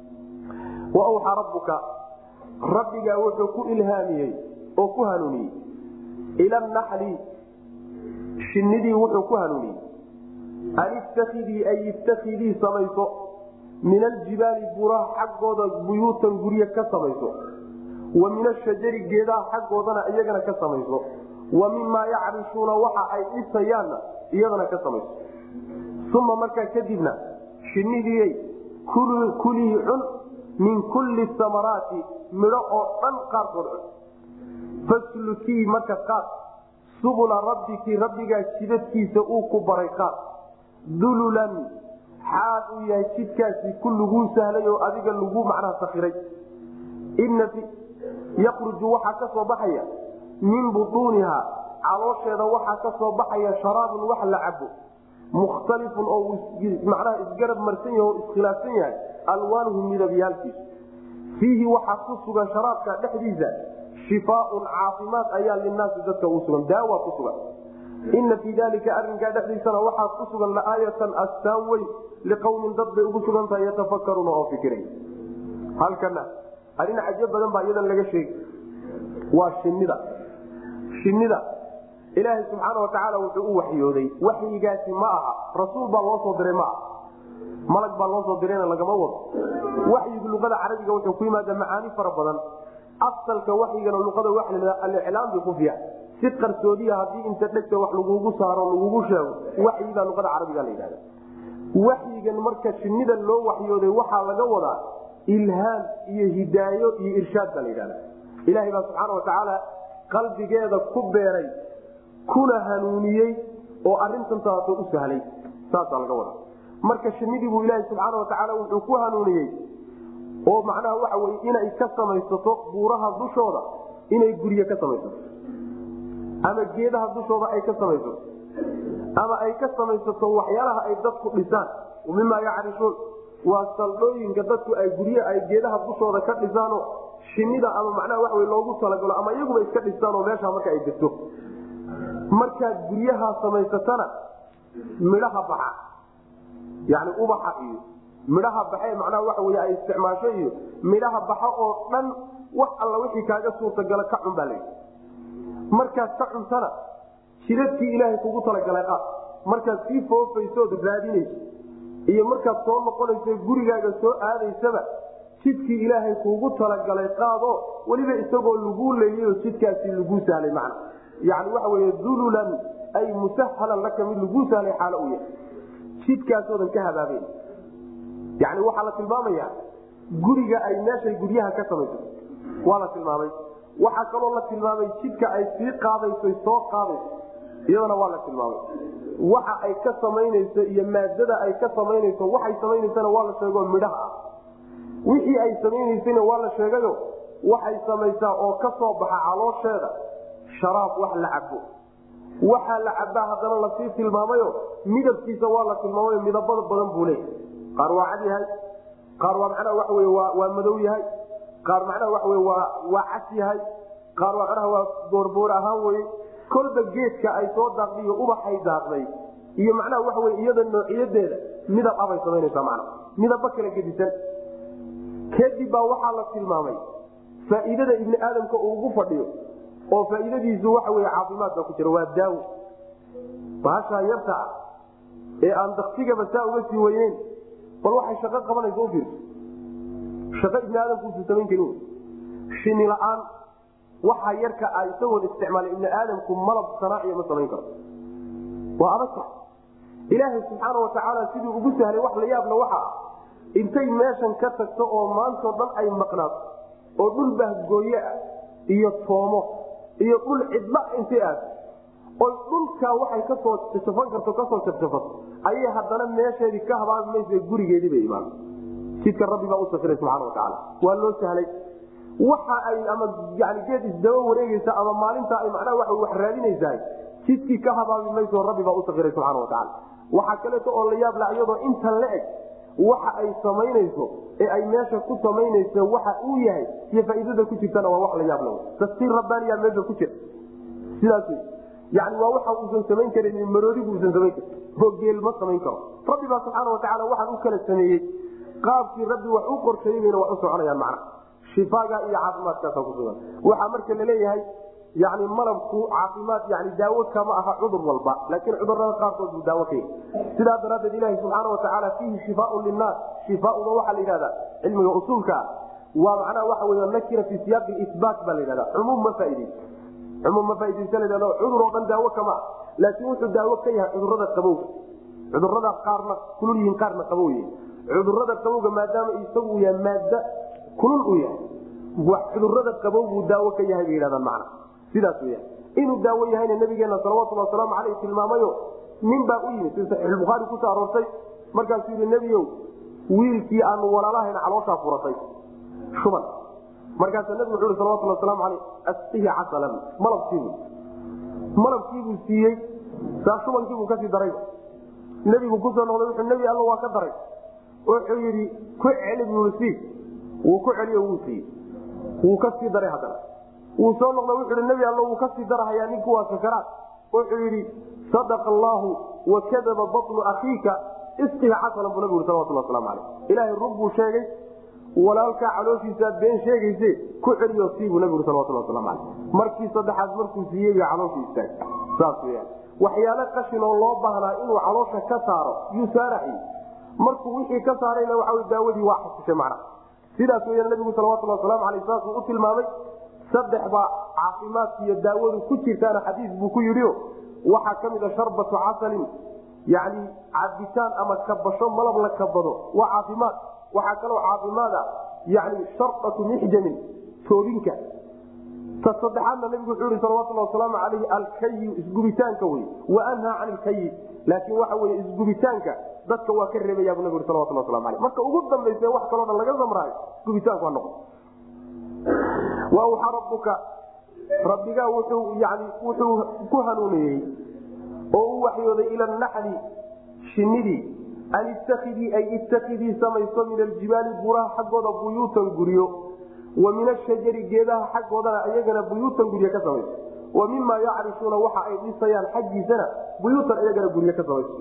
wawxaa rabuka rabbigaa wuxuu ku ilhaamiyey oo ku hanuuniyey ila naxli shinidii wuxuu ku hanuuniyey an istakidii ay istakidii samayso min aljibaali buraha xaggooda buyuutan gurye ka samayso wa min ashajari geedaha xaggoodana iyagana ka samayso wa mimaa yacrishuuna waxa ay dhisayaanna iyadana ka samayso uma markaa kadibna shinnidiiyay kulii cun min kulli samaraati midho oo dhan qaarkood cun faslukii marka qaad subula rabbiki rabbigaa jidadkiisa uu ku baray qaad dululan xaal uu yahay jidkaasi ku laguu sahlay oo adiga lagu macnaha sakiray yakruju waxaa ka soo baxaya min butuuniha caloosheeda waxaa ka soo baxaya sharaabun wax la cabo mukhtalifun oo macnaha isgarab marsan yahay oo iskhilaafsan yahay alwaanuhu midabyaalkiisu fiihi waxaa ku sugan sharaabka dhexdiisa shifaaun caafimaad ayaa linaasi dadka u sugan daawa ku sugan ina fii dalika arinkaa dhexdiisana waxaa ku sugan laaayatan astaan weyn liqawmin dad bay ugu sugan tahay yatafakaruuna oo fikiray halkana arrin cajo badan baa iyadan laga sheegi waa shinida shinida ilaahay subxaana watacaala wuxuu u waxyooday waxyigaasi ma aha rasuul baa loo soo diray ma aha malag baa loo soo dirayna lagama wado waxyigu luqada carabiga wuxuu ku yimaada macaani fara badan asalka waxyigana luqada waa la aliclaam bikufiya si qarsoodiya haddii inta dhegta wax lagugu saaro lagugu sheego waxyigaa luqada carabiga la yidhahda waxyigan marka shinida loo waxyooday waxaa laga wadaa ilhaam iyo hidaayo iyo irshaad baa la yidhahda ilaahay baa subxaana watacaala qalbigeeda ku beeray kuna hanuuniyey oo arintan taaso u sahlay saasaa laga wadaa marka shinidii buu ilaaha subxaana watacaala wuxuu ku hanuuniyey oo macnaha waxa weye inay ka samaysato buuraha dushooda inay gurye ka samaysato ama geedaha dushooda ay ka samaysato ama ay ka samaysato waxyaalaha ay dadku dhisaan mimaa yacrisuun waa saldhooyinka dadku ay gurye ay geedaha dushooda ka dhisaano shinida ama macnaha waxa loogu talagalo ama iyaguba iska dhistaanoo meeshaa marka ay degto markaad guryahaa samaysatana midhaha baxa yani ubaxa iyo midhaha baxe macnaha waxa wey ay isticmaasho iyo midhaha baxa oo dhan wax alla wixii kaaga suurtagala ka cun baa layidhi markaad ka cuntana jidadkii ilaahay kugu talagalay qaad markaad sii foofaysood raadinayso iyo markaad soo noqonayso gurigaaga soo aadaysaba jidkii ilaahay kuugu talagalay qaado weliba isagoo laguu leeyayo jidkaasi laguu sahlay macna yani waxa wey dululan ay musahalan laka mid laguu sahlay xaalo u yahay jidkaasoodan ka habaaben yani waxaa la tilmaamaya guriga ay meeshay guryaha ka samayso waa la tilmaamay waxaa kaloo la tilmaamay jidka ay sii qaadayso soo qaadayso iyadana waa la tilmaamay waxa ay ka samaynayso iyo maadada ay ka samaynayso waxay samaynaysana waa la sheego midhaha ah wixii ay samaynaysana waa la sheegayo waxay samaysaa oo ka soo baxa caloosheeda sharaab wax la cabo waxaa la cabaa haddana lasii tilmaamayo midabkiisa waa la tilmaamayo midabada badan buu leeyahay qaar waa cad yahay qaar waa macnaha waxa wey waa waa madow yahay qaar macnaha waxa wey waa waa cas yahay qaar waa macnaha waa boorboor ahaan weye kolba geedka ay soo daaqday iyo ubaxay daaqday iyo macnaha waxa wey iyada noociyadeeda midab abay samaynaysaa macna midaba kala gedisan kadib baa waxaa la tilmaamay faa'iidada ibni aadamka uu ugu fadhiyo oo faa'iidadiisu waxa wey caafimaad baa ku jira waa daawo baashaa yarta ah ee aan daktigaba saa uga sii weyneyn bal waxay shaqo qabanaysa ufiirso shaqo ibni aadamkuusu samayn karin shini la-aan waxa yarka a isagoon isticmaalay ibni aadamku malab sanaaciya ma samayn karo waa adagta ilaahay subxaana watacaala siduu ugu sahlay wax la yaabla waxa ah intay meeshan ka tagto oo maantao dhan ay maqnaato oo dhul bahgooye ah iyo toomo iyo dhul cidla intay aado oy dhulkaa waxay kasoo jafan karto kasoo jafjafato ayay haddana meesheedii ka habaabi maysa gurigeedii bay imaan jidka rabbi baa u safiray subxana watacaala waa loo sahlay waxa ay ama yani geed isdaba wareegeysa ama maalinta ay macnaha waa wax raadinaysaa jidkii ka habaabi mayso rabbi baa u safiray subxana watacaala waxaa kaleeto oo la yaabla iyadoo intan la eg waxa ay samaynayso ee ay meesha ku samaynayso waxa uu yahay iyo faa'iidada ku jirtana waa wax la yaabla tafsiir rabbaaniya meesha ku jira sidaas yani waa waxa uusan samayn karin maroodigu uusan samayn karin oo geel ma samayn karo rabbi baa subxaana watacaala waxaan u kala sameeyey qaabkii rabbi wax u qorsheeyey bayna wax u soconayaan macna shifaaga iyo caafimaadkaasa kusugan waxaa marka laleeyahay yani malabku caafimaad yani daawo kama aha cudur walba laakiin cudurada qaarkood buu daawo ka yahy sidaa daraaddeed ilahi subxaana watacaala fiihi shifaaun linaas shifaauna waxaa la yidhahda cilmiga usuulkaa waa macnaha waxa wey nakira fi siyaaqi isbaat baa la yidhahda cumuum ma faaideyso cumuum ma faaideysa la yhahdo cudur oo dhan daawo kama ah laakiin wuxuu daawo ka yahay cudurada qabowga cudurada qaarna kulul yihiin qaarna qabow yihin cudurada qabowga maadaama isagu uu yahay maada kulul uu yahay cudurada qabow buu daawo ka yahay bay yidhahdaan macna sidaas weya inuu daawo yahayna nabigeena salawatulli wasalaamu caleyh tilmaamayo nin baa u yimid sida saxiixulbukhaari kusoo aroortay markaasuu yihi nebiyow wiilkii aanu walaalahayna calooshaa furatay shuban markaasaa nabigu wuxu uhi salawatulli wasalaamu caleyh asqihi casalan malabkiibu malabkiibuu siiyey saa shubankiibuu kasii darayba nebigu kusoo noqday wuxuu nebi alla waa ka daray wuxuu yidhi ku celi buui wuu ku celiyo wuu siiyey wuu ka sii daray haddana wuu soo noqda wuxuu hi nebi alla wuu kasii darahayaa ninku waa sakaraad wuxuu yidhi sadaqa allaahu wakadaba batnu akhiika isqiha xasanan buu nabigu salawatullah waslamu caleyh ilaahay rug buu sheegay walaalkaa calooshiisaad been sheegayse ku celiyo sii buu nabigu salawatullah waslamu caleyh markii saddexaad markuu siiyey bay caloosha istaag saas weyaan waxyaalo qashin oo loo baahnaa inuu caloosha ka saaro yuu saaraxi markuu wixii ka saarayna waxa daawadii waa xasishay macnaha sidaas weyaan nabigu salawatullah waslamu aleyh saasuu u tilmaamay saddex baa caafimaadka iyo daawadu ku jirtaana xadiis buu ku yidhio waxaa ka mid a sharbatu casalin yani cabitaan ama kabasho malab la kabado waa caafimaad waxaa kaloo caafimaada yani sharbatu mixjamin toobinka ta saddexaadna nabigu wuxuu ihi salawatullah wasalaamu alayhi alkayu isgubitaanka wey wa anhaa can ilkayi laakiin waxa wey isgubitaanka dadka waa ka reebaya bu nabig salawatullah waslamu aleyh marka ugu dambaysa wax kaloo dhan laga samraayo gubitaanku ha noqo wa awxaa rabbuka rabbigaa wuxuu yani wuxuu ku hanuuniyey oo u waxyooday ila naxli shinidii an ittakidii ay ittakidii samayso min aljibaali buraha xaggooda buyuutan guryo wa min ashajari geedaha xaggoodana iyagana buyuutan guryo ka samayso wa mima yacrishuuna waxa ay dhisayaan xaggiisana buyuutan iyagana guryo ka samayso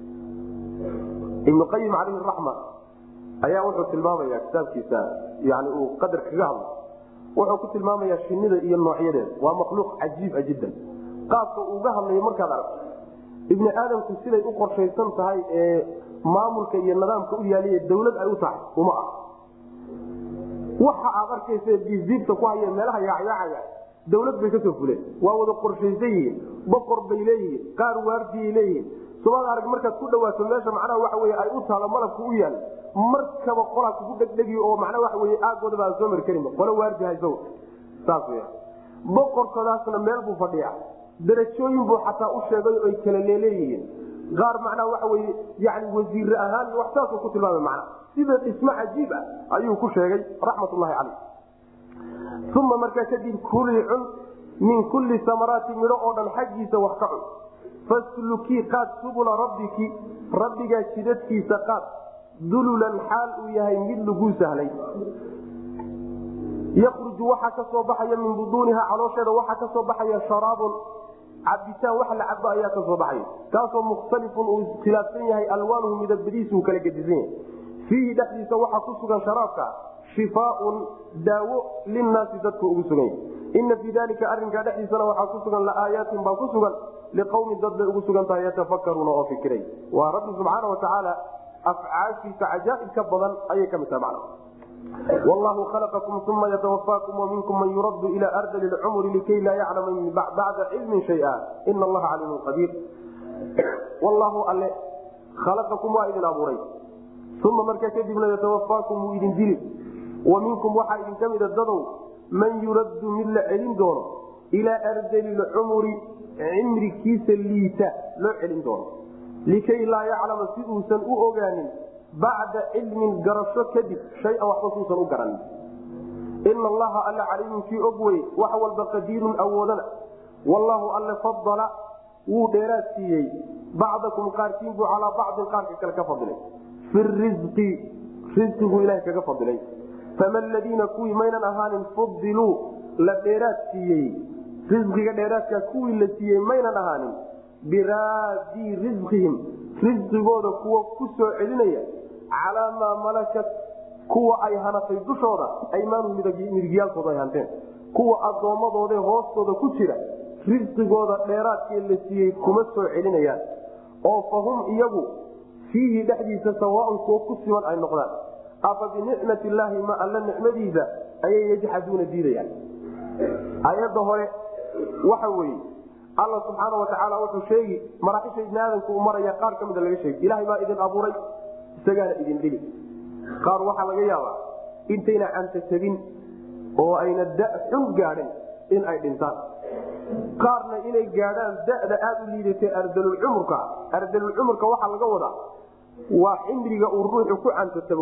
ibnu qayim calayhi raxma ayaa wuxuu tilmaamaya kitaabkiisa yani uu qadar kaga hadlo wuxuu ku tilmaamayaa shinida iyo noocyadeeda waa makhluuq cajiiba jiddan qaabka uuga hadlayo markaad aragto ibni aadamku siday u qorshaysan tahay ee maamulka iyo nidaamka u yaaliya dawlad ay u tahay uma ah waxa aad arkaysa diibdiibta ku haya meelaha yaacyaacaya dawlad bay kasoo fuleen waa wada qorshaysan yihiin boqor bay leeyihiin qaar waardiyay leeyihiin subaad arag markaad ku dhawaato meesha macnaha waxa wey ay u taalo malabka u yaal markaba qolaa kugu dhegdhegi oo macnaa waxa wey aagoodaba aan soo mari karinba qolo waardi hayso saas w boqorkoodaasna meel buu fadhiya darajooyin buu xataa u sheegay oy kala leeleeyihiin qaar macnaha waxa weye yani wasiire ahaan iyo wax saasuu ku tilmaamay macna sida dhismo cajiib ah ayuu ku sheegay raxmatullahi caleyh uma markaa kadib kuli cun min kulli samaraati midho oo dhan xaggiisa wax ka cun faslukii qaad subula rabbiki rabbigaa jidadkiisa qaad dululan xaal uu yahay mid laguu sahlay yakruju waxaa ka soo baxaya min buduuniha caloosheeda waxaa ka soo baxaya sharaabun cabitaan wax la cabo ayaa ka soo baxaya kaasoo mukhtalifun uu iskhilaafsan yahay alwaanuhu midabadiisu kala gedisan yahay fiihi dhexdiisa waxaa ku sugan sharaabka shifaaun daawo linnaasi dadka ugu sugan yahay ina fii dalika arinkaa dhexdiisana waxaa ku sugan laaayaatin baa ku sugan liqawmin dad bay ugu sugan tahay yatafakaruuna oo fikiray waa rabbi subxaana watacaala afcaashiisa cajaaibka badan ayay ka mid tahay macna wallahu khalaqakum uma yatawafaakum waminkum man yuraddu ila ardali lcumri likay laa yaclama bacda cilmin shaya ina allaha caliimun qadiir wallahu alle khalaqakum waa idin abuuray uma markaa kadibna yatawafaakum wuu idin dili wa minkum waxaa idinka mida dadow man yuraddu mid la celin doono ilaa ardali lcumri cimrikiisa liita loo celin doono likay laa yaclama si uusan u ogaanin bacda cilmin garasho kadib shayan waxba suusan u garanin ina allaha alle caliimun kii og wey wax walba qadiirun awoodana wallaahu alle fadala wuu dheeraad siiyey bacdakum qaarkiin buu calaa bacdin qaarka kale ka fadilay fi risqi risqiguu ilaha kaga fadilay fama ladiina kuwii maynan ahaanin fudiluu la dheeraad siiyey risqiga dheeraadkaa kuwii la siiyey maynan ahaanin biraadii risqihim risqigooda kuwa ku soo celinaya calaa maa malakat kuwa ay hanatay dushooda aymaanu midigyaalkooda ay hanteen kuwa addoommadooda hoostooda ku jira risqigooda dheeraadkee la siiyey kuma soo celinayaan oo fa hum iyagu fiihi dhexdiisa sawaaun kuwo ku siman ay noqdaan afa binicmat illaahi ma alla nicmadiisa ayay yajxaduuna diidayaan aayadda hore waxa weeye alla subxaana watacaala wuxuu sheegi maraaxisha ibni aadamku u maraya qaar ka mida laga sheegi ilahay baa idin abuuray isagaana idin dhili qaar waxaa laga yaabaa intayna cantatabin oo ayna da xun gaadhin in ay dhintaan qaarna inay gaadhaan da'da aada u liidatay ardalulcumurka ardalulcumurka waxaa laga wadaa waa cimriga uu ruuxu ku cantatabo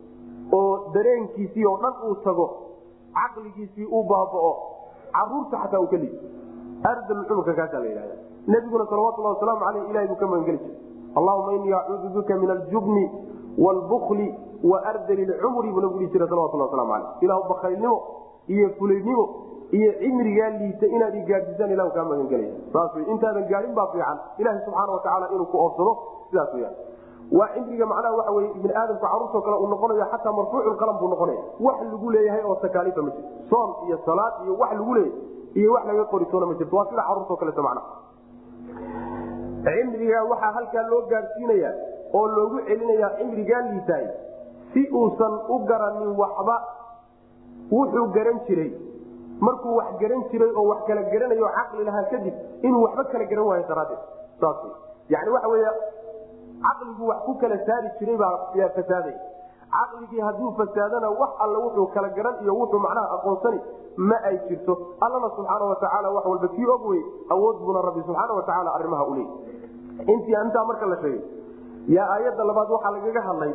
oo dareenkiisii oo dhan uu tago caqligiisii uu baaba'o caruurta xataa uu ka liid ardalulcumurka kaasaa la yidhahda nabiguna salawatullah wasalaamu aleyh ilahay buu ka magangeli jiray allahuma inii acuudu bika min aljubni wlbukli wa ardali lcumri buu nabigu dhihi jira salawatullah waslamu aleyh ilahu bakaylnimo iyo fulaynimo iyo cimrigaa liita inaad igaadisaan ilah kaa magangelaya saas wy intaadan gaadhin baa fiican ilaha subxaana watacaala inuu ku oofsado sidaas weyaan waa cimriga macnaha waxa wey ibni aadamku caruurtao kale uu noqonayo xataa marfuuculqalam buu noqonaya wax lagu leeyahay oo takaaliifa ma jirto soom iyo salaad iyo wax lagu leeyahay iyo wax laga qoritoona ma jirto waa sida caruurtao kaleeto macnaha cimriga waxaa halkaa loo gaadhsiinaya oo loogu celinayaa cimrigaa liitaay si uusan u garanin waxba wuxuu garan jiray markuu wax garan jiray oo wax kala garanayo caqli lahaa kadib inuu waxba kala garan waayo daraadeed saas yani waxa wey caqliguu wax ku kala saari jiray baa fasaaday caqligii hadduu fasaadana wax alle wuxuu kala garan iyo wuxuu macnaha aqoonsani ma ay jirto allana subxaana watacaala wax walba kii og wey awood buuna rabbi subxaana watacaala arrimaha uleey intii intaa marka la sheegay yaa aayadda labaad waxaa lagaga hadlay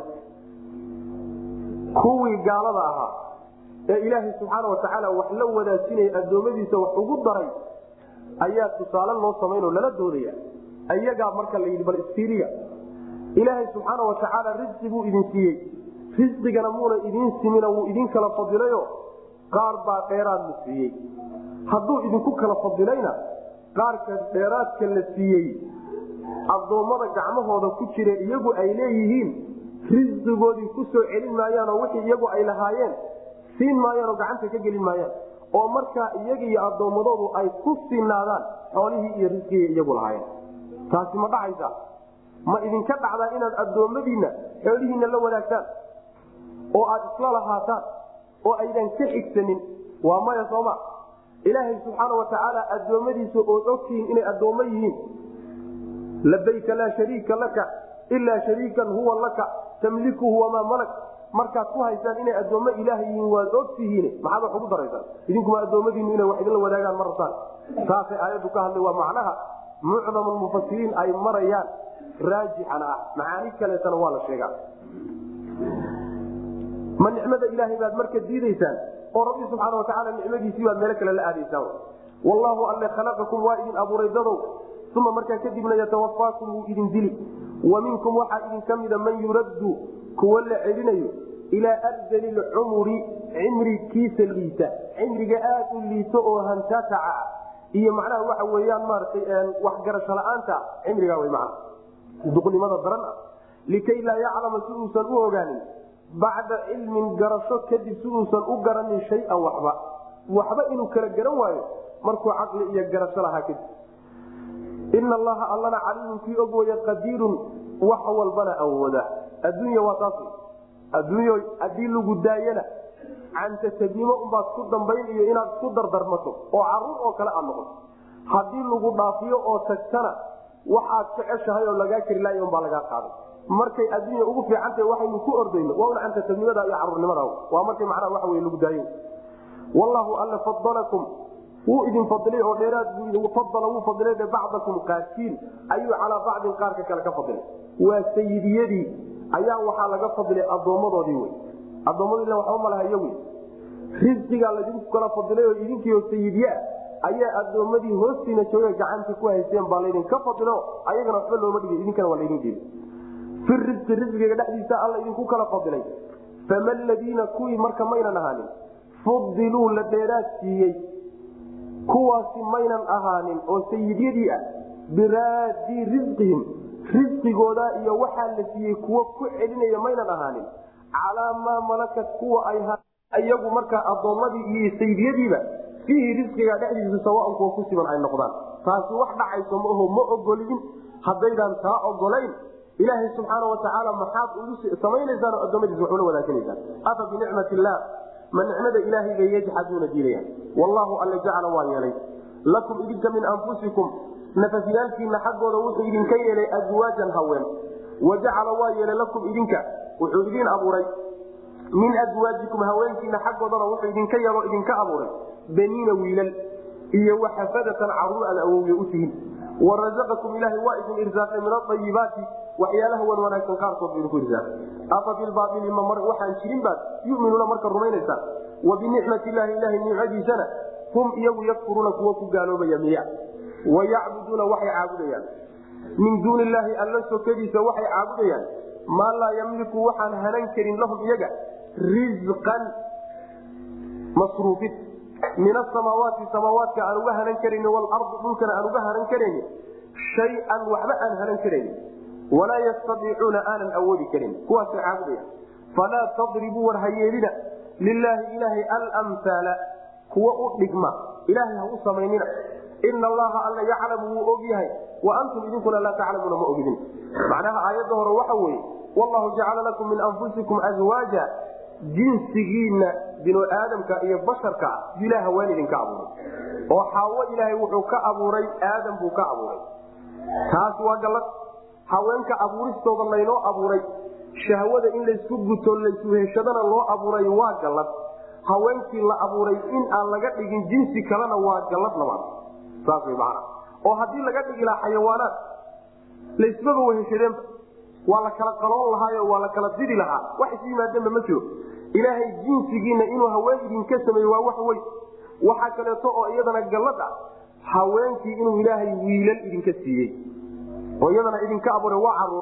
kuwii gaalada ahaa ee ilaahay subxaana watacaala wax la wadaajinaya addoommadiisa wax ugu daray ayaa tusaale loo samaynoo lala doodaya ayagaa marka la yidhi bal istiiriya ilaahay subxaana watacaala risqi buu idin siiyey risqigana muuna idiin simina wuu idin kala fadilayo qaar baa dheeraad la siiyey hadduu idinku kala fadilayna qaarka dheeraadka la siiyey addoommada gacmahooda ku jira iyagu ay leeyihiin risqigoodii ku soo celin maayaanoo wixii iyagu ay lahaayeen siin maayaanoo gacanta ka gelin maayaan oo markaa iyaga iyo addoommadoodu ay ku sinaadaan xoolihii iyo risqigii iyagu lahaayeen taasi ma dhacaysa ma idinka dhacdaa inaad addoommadiinna xoolihiinna la wadaagtaan oo aad isla lahaataan oo aydan ka xigsanin waa maya sooma ilaahay subxaana watacaala addoommadiisa ood ogtihiin inay addoommo yihiin labayka laa shariika laka ilaa shariikan huwa laka tamlikuhu wamaa malak markaad ku haysaan inay addoommo ilaah yihiin waad ogtihiin maxaad wax ugu daraysaan idinkuma addoommadiinu inay wax idinla wadaagaan ma rabtaan saasay aayaddu ka hadlay waa macnaha mucdam mufasiriin ay marayaan raajixana ah macaani kaleetana waa la sheegaa ma nicmada ilaahay baad marka diidaysaan oo rabbi subxaana watacaala nicmadiisii baad meelo kale la aadaysaan wallaahu alle khalaqakum waa idin abuuray dadow uma markaa kadibna yatawafaakum wuu idin dili wa minkum waxaa idin ka mida man yuraddu kuwa la celinayo ilaa ardali lcumuri cimrikiisa liita cimriga aad u liito oo hantaataca ah iyo macnaha waxa weyaan maaratay waxgarasho la-aanta cimrigaa w mana duqnimada daran ah likay laa yaclama si uusan u ogaanin bacda cilmin garasho kadib si uusan u garanin shayan waxba waxba inuu kala garan waayo markuu caqli iyo garasho lahaa kadib ina allaha allana caliimun kii og waya qadiirun wax walbana awooda adduunya waa taas adduunyo haddii lagu daayana cantatabnimo unbaad ku dambayn iyo inaad isku dardarmato oo caruur oo kale aad noqoto haddii lagu dhaafiyo oo tagtana waxaad jeceshahay oo lagaa kari laay unbaa lagaa qaaday markay adduunya ugu fiicantahay waxaynu ku ordayno waa un cantatabnimada iyo caruurnimada waa markay macnaha waxa wey lagu daayo wallahu alla fadalakum wuu idin fadilay oo dheeraad fadala wuu fadilay bacdakum qaarkiin ayuu calaa bacdin qaarka kale ka fadilay waa sayidiyadii ayaa waxaa laga fadilay addoommadoodii wey addoommadii waxba malahayo wey risqigaa laydinku kala fadilay oo idinkiio sayidyaa ayaa addoommadii hoostiina jooga gacanta ku haysteen baa laydinka fadilo ayagana waxba looma dhigay idinkana waa laydin dhiibay fi risqi risqiga dhexdiisa alla idinku kala fadilay fama ladiina kuwii marka maynan ahaanin fudiluu la dheeraad siiyey kuwaasi maynan ahaanin oo sayidyadii ah biraadii risqihim risqigooda iyo waxaa la siiyey kuwo ku celinaya maynan ahaanin calaa maa malakat kuwa ay iyagu markaa addoommadii iyo sayidyadiiba fiihi risqiga dhexdiisa sawaan kuwa ku siban ay noqdaan taasi wax dhacayso maaho ma ogolin haddaydaan taa ogolayn ilaahay subxaana watacaala maxaad ugu samaynaysaan oo addoommadiisa wax ula wadaaganaysaan afa binicmat illaah ma nicmada ilaahay bay yajxaduuna diidayaan wallahu alle jacala waa yeelay lakum idinka min anfusikum nafafyaalkiina xaggooda wuxuu idinka yeelay aswaajan haween wa jacala waa yeelay lakum idinka wuxuu idiin abuuray min aswaajikum haweenkiina xaggoodana wuxuu idinka yeelo idinka abuuray baniina wiilal iyo waxafadatan caruur aad awowya u tihin warazaqakum ilaahay waa idin irsaaqay min aayibaati waxyaalaha wan wanaagsan qaarkood bu idinku irsaaqay afa bilbaaili ma waxaan jirin baad yuminuuna marka rumaynaysaan wa binicmati illaahi ilahay nicmadiisana hum iyagu yakfuruuna kuwa ku gaaloobaya miya wayacbuduuna waxay caabudayaan min duuni illaahi alla sokadiisa waxay caabudayaan maa laa yamliku waxaan hanan karin lahum iyaga risqan masruufid min asamaawaati samaawaadka aan uga hanan karayni waalardi dhulkana aan uga hanan karayni shay-an waxba aan hanan karayni walaa yastadiicuuna aanan awoodi karin kuwaasay caabudaya falaa tadribuu war hayeelina lilaahi ilaahay almhaala kuwa u dhigma ilaahay ha u samaynina ina allaha alla yaclamu wuu og yahay wa antum idinkuna laa taclamuuna ma ogidin macnaha aayadda hore waxa weeye wallahu jacala lakum min anfusikum azwaaja jinsigiinna binu aadamka iyo basharka ah ilaah haween idinka abuuray oo xaawo ilaahay wuxuu ka abuuray aadam buu ka abuuray taas waa gallad haweenka abuuristooda laynoo abuuray shahwada in laysku guto laysuheshadana loo abuuray waa gallad haweenkii la abuuray in aan laga dhigin jinsi kalena waa gallad labaad saas way macana oo haddii laga dhigi lahaa xayawaanaad laysmaba weheshadeenba waa la kala qaloon lahaayo waa la kala didi lahaa wax is yimaadeenba ma jiro ilaahay jinsigiina inuu haween idinka sameeye waa wax weyn waxaa kaleeto oo iyadana gallad ah haweenkii inuu ilaahay wiilal idinka siiyey oo iyadana idinka abuuray waa caruur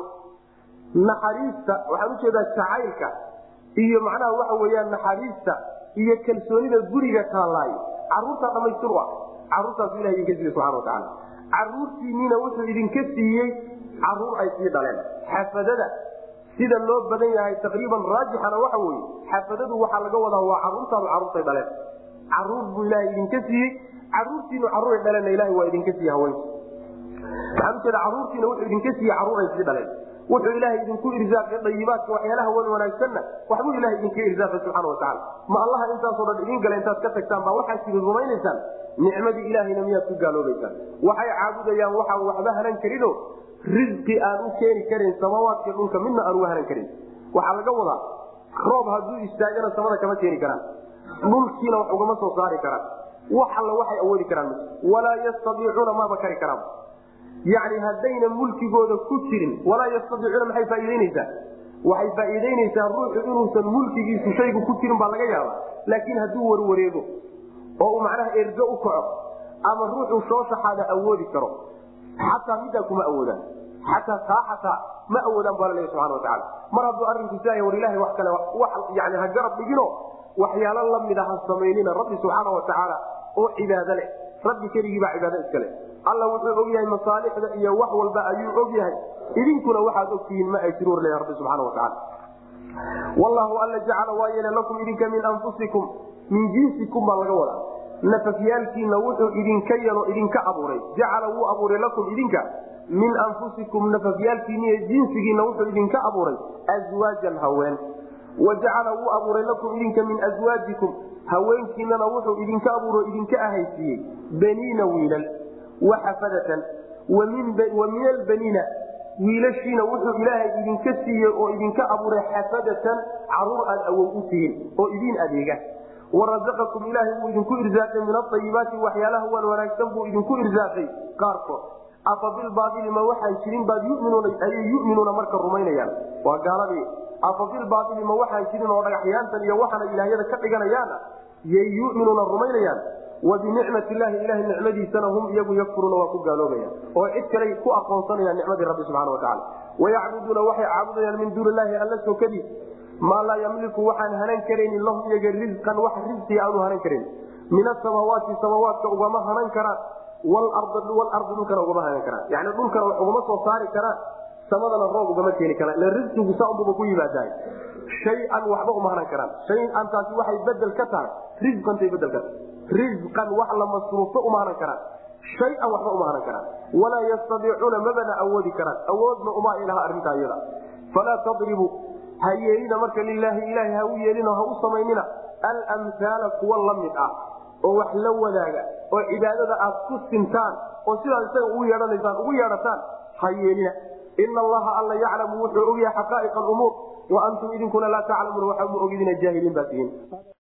naxariista waxaan ujeedaa jacaylka iyo macnaha waxa weyaan naxariista iyo kalsoonida guriga taallaayo caruurtaa dhamaystir u ah caruurtaasu ilah idinka siiyey subana watacaala caruurtiinniina wuxuu idinka siiyey caruur ay sii dhaleen xafadada sida loo badan yahay taqriiban raajixana waxa weye xafadadu waxaa laga wadaa waa caruurtaadu caruurtay dhaleen caruur buu ilaaha idinka siiyey caruurtiinu caruuray dhaleen ilaha waa idinka siiye haweenki waxaan ujeeda caruurtiina wuxuu idinka siiyey caruur ay sii dhaleen wuxuu ilaahay idinku irsaaqay dayibaadka waxyaalaha wan wanaagsanna waxbuu ilahay idinka irsaaqay subxana watacaala ma allaha intaasoo dhan idin gala intaad ka tagtaan baa waxaad sidi rumaynaysaan nicmadii ilaahayna miyaad ku gaaloobaysaan waxay caabudayaan waxaan waxba hanan karino risqi aan u keeni karin samaawaadka dhulka midna aan uga hanan karin waxaa laga wadaa roob hadduu istaagana samada kama keeni karaan dhulkiina wax ugama soo saari karaan wax alla waxay awoodi karaan walaa yastadiicuuna maaba kari karaan yani haddayna mulkigooda ku jirin walaa yastadiicuuna maxay faaiideyneysaa waxay faaiideyneysaa ruuxu inuusan mulkigiisu shaygu ku jirin baa laga yaaba laakiin hadduu warwareego oo uu macnaha ergo u kaco ama ruuxuu soo shaxaada awoodi karo xataa midaa kuma awoodaan xataa taa xataa ma awoodaan baa laleeya subana watacaala mar hadduu arrinku siaya war ilahay wax kale yani ha garab dhigino waxyaalo lamida ha samaynina rabbi subxaana watacaala oo cibaado leh rabbi keligiibaa cibaado iskale alla wuxuu og yahay masaalixda iyo wax walba ayuu og yahay idinkuna waxaad ogtihiin ma ay jiruur leeya rabbi subxana watacaala wallahu alla jacala waa yeele lakum idinka min anfusikum min jinsikum baa laga wadaa nafafyaalkiina wuxuu idinka yelo idinka abuuray jacala wuu abuuray lakum idinka min anfusikum nafafyaalkiiniiyo jinsigiina wuxuu idinka abuuray aswaajan haween wa jacala wuu abuuray lakum idinka min aswaajikum haweenkiinana wuxuu idinka abuuro idinka ahaysiiyey baniina wiilal waxafadatan wa min albaniina wiilashiina wuxuu ilaahay idinka siiyey oo idinka abuuray xafadatan caruur aad awow u tihiin oo idiin adeega warazaqakum ilaahay buu idinku irsaaqay min aayibaati waxyaalaha wan wanaagsan buu idinku irsaaqay qaarkood afa bilbaaili ma waxaan jirin baad ayay yuminuuna marka rumaynayaan waa gaaladii afa bilbaaili ma waxaan jirin oo dhagaxyaantan iyo waxaana ilaahyada ka dhiganayaana yay yuminuuna rumaynayaan wa binicmat illaahi ilahay nicmadiisana hum iyagu yakfuruuna waa ku gaaloobayaan oo cid kale ku aqoonsanayaan nicmadii rabbi subxana watacaala wayacbuduuna waxay caabudayaan min duuni illaahi alla sokadiis maa laa yamliku waxaan hanan karaynin lahum iyaga risqan wax risqi aanu hanan karan min asamaawaati samaawaadka ugama hanan karaan walardi dhulkana ugama hanan karaan yani dhulkana wax ugama soo saari karaan samadana roob ugama keeni karaan ila risqigu saunbuba ku yimaadahay shay-an waxba uma hanan karaan shay-an taasi waxay bedel ka tahay risqantay bedel ka tahay risqan wax la masruufto uma hanan karaan shay-an waxba uma hanan karaan walaa yastadiicuuna mabana awoodi karaan awoodna uma ilaha arrintaa iyada falaa tadribu ha yeelina marka lilaahi ilaahi ha u yeelino ha u samaynina almhaala kuwa la mid ah oo wax la wadaaga oo cibaadada aad ku sintaan oo sidaas isaga ugu yeehanaysaan ugu yeedhataan ha yeelina ina allaha alla yaclamu wuxuu ogyahay xaqaa'iq alumuur wa antum idinkuna laa taclamuuna waxaa mu ogidina jaahiliin baa tihiin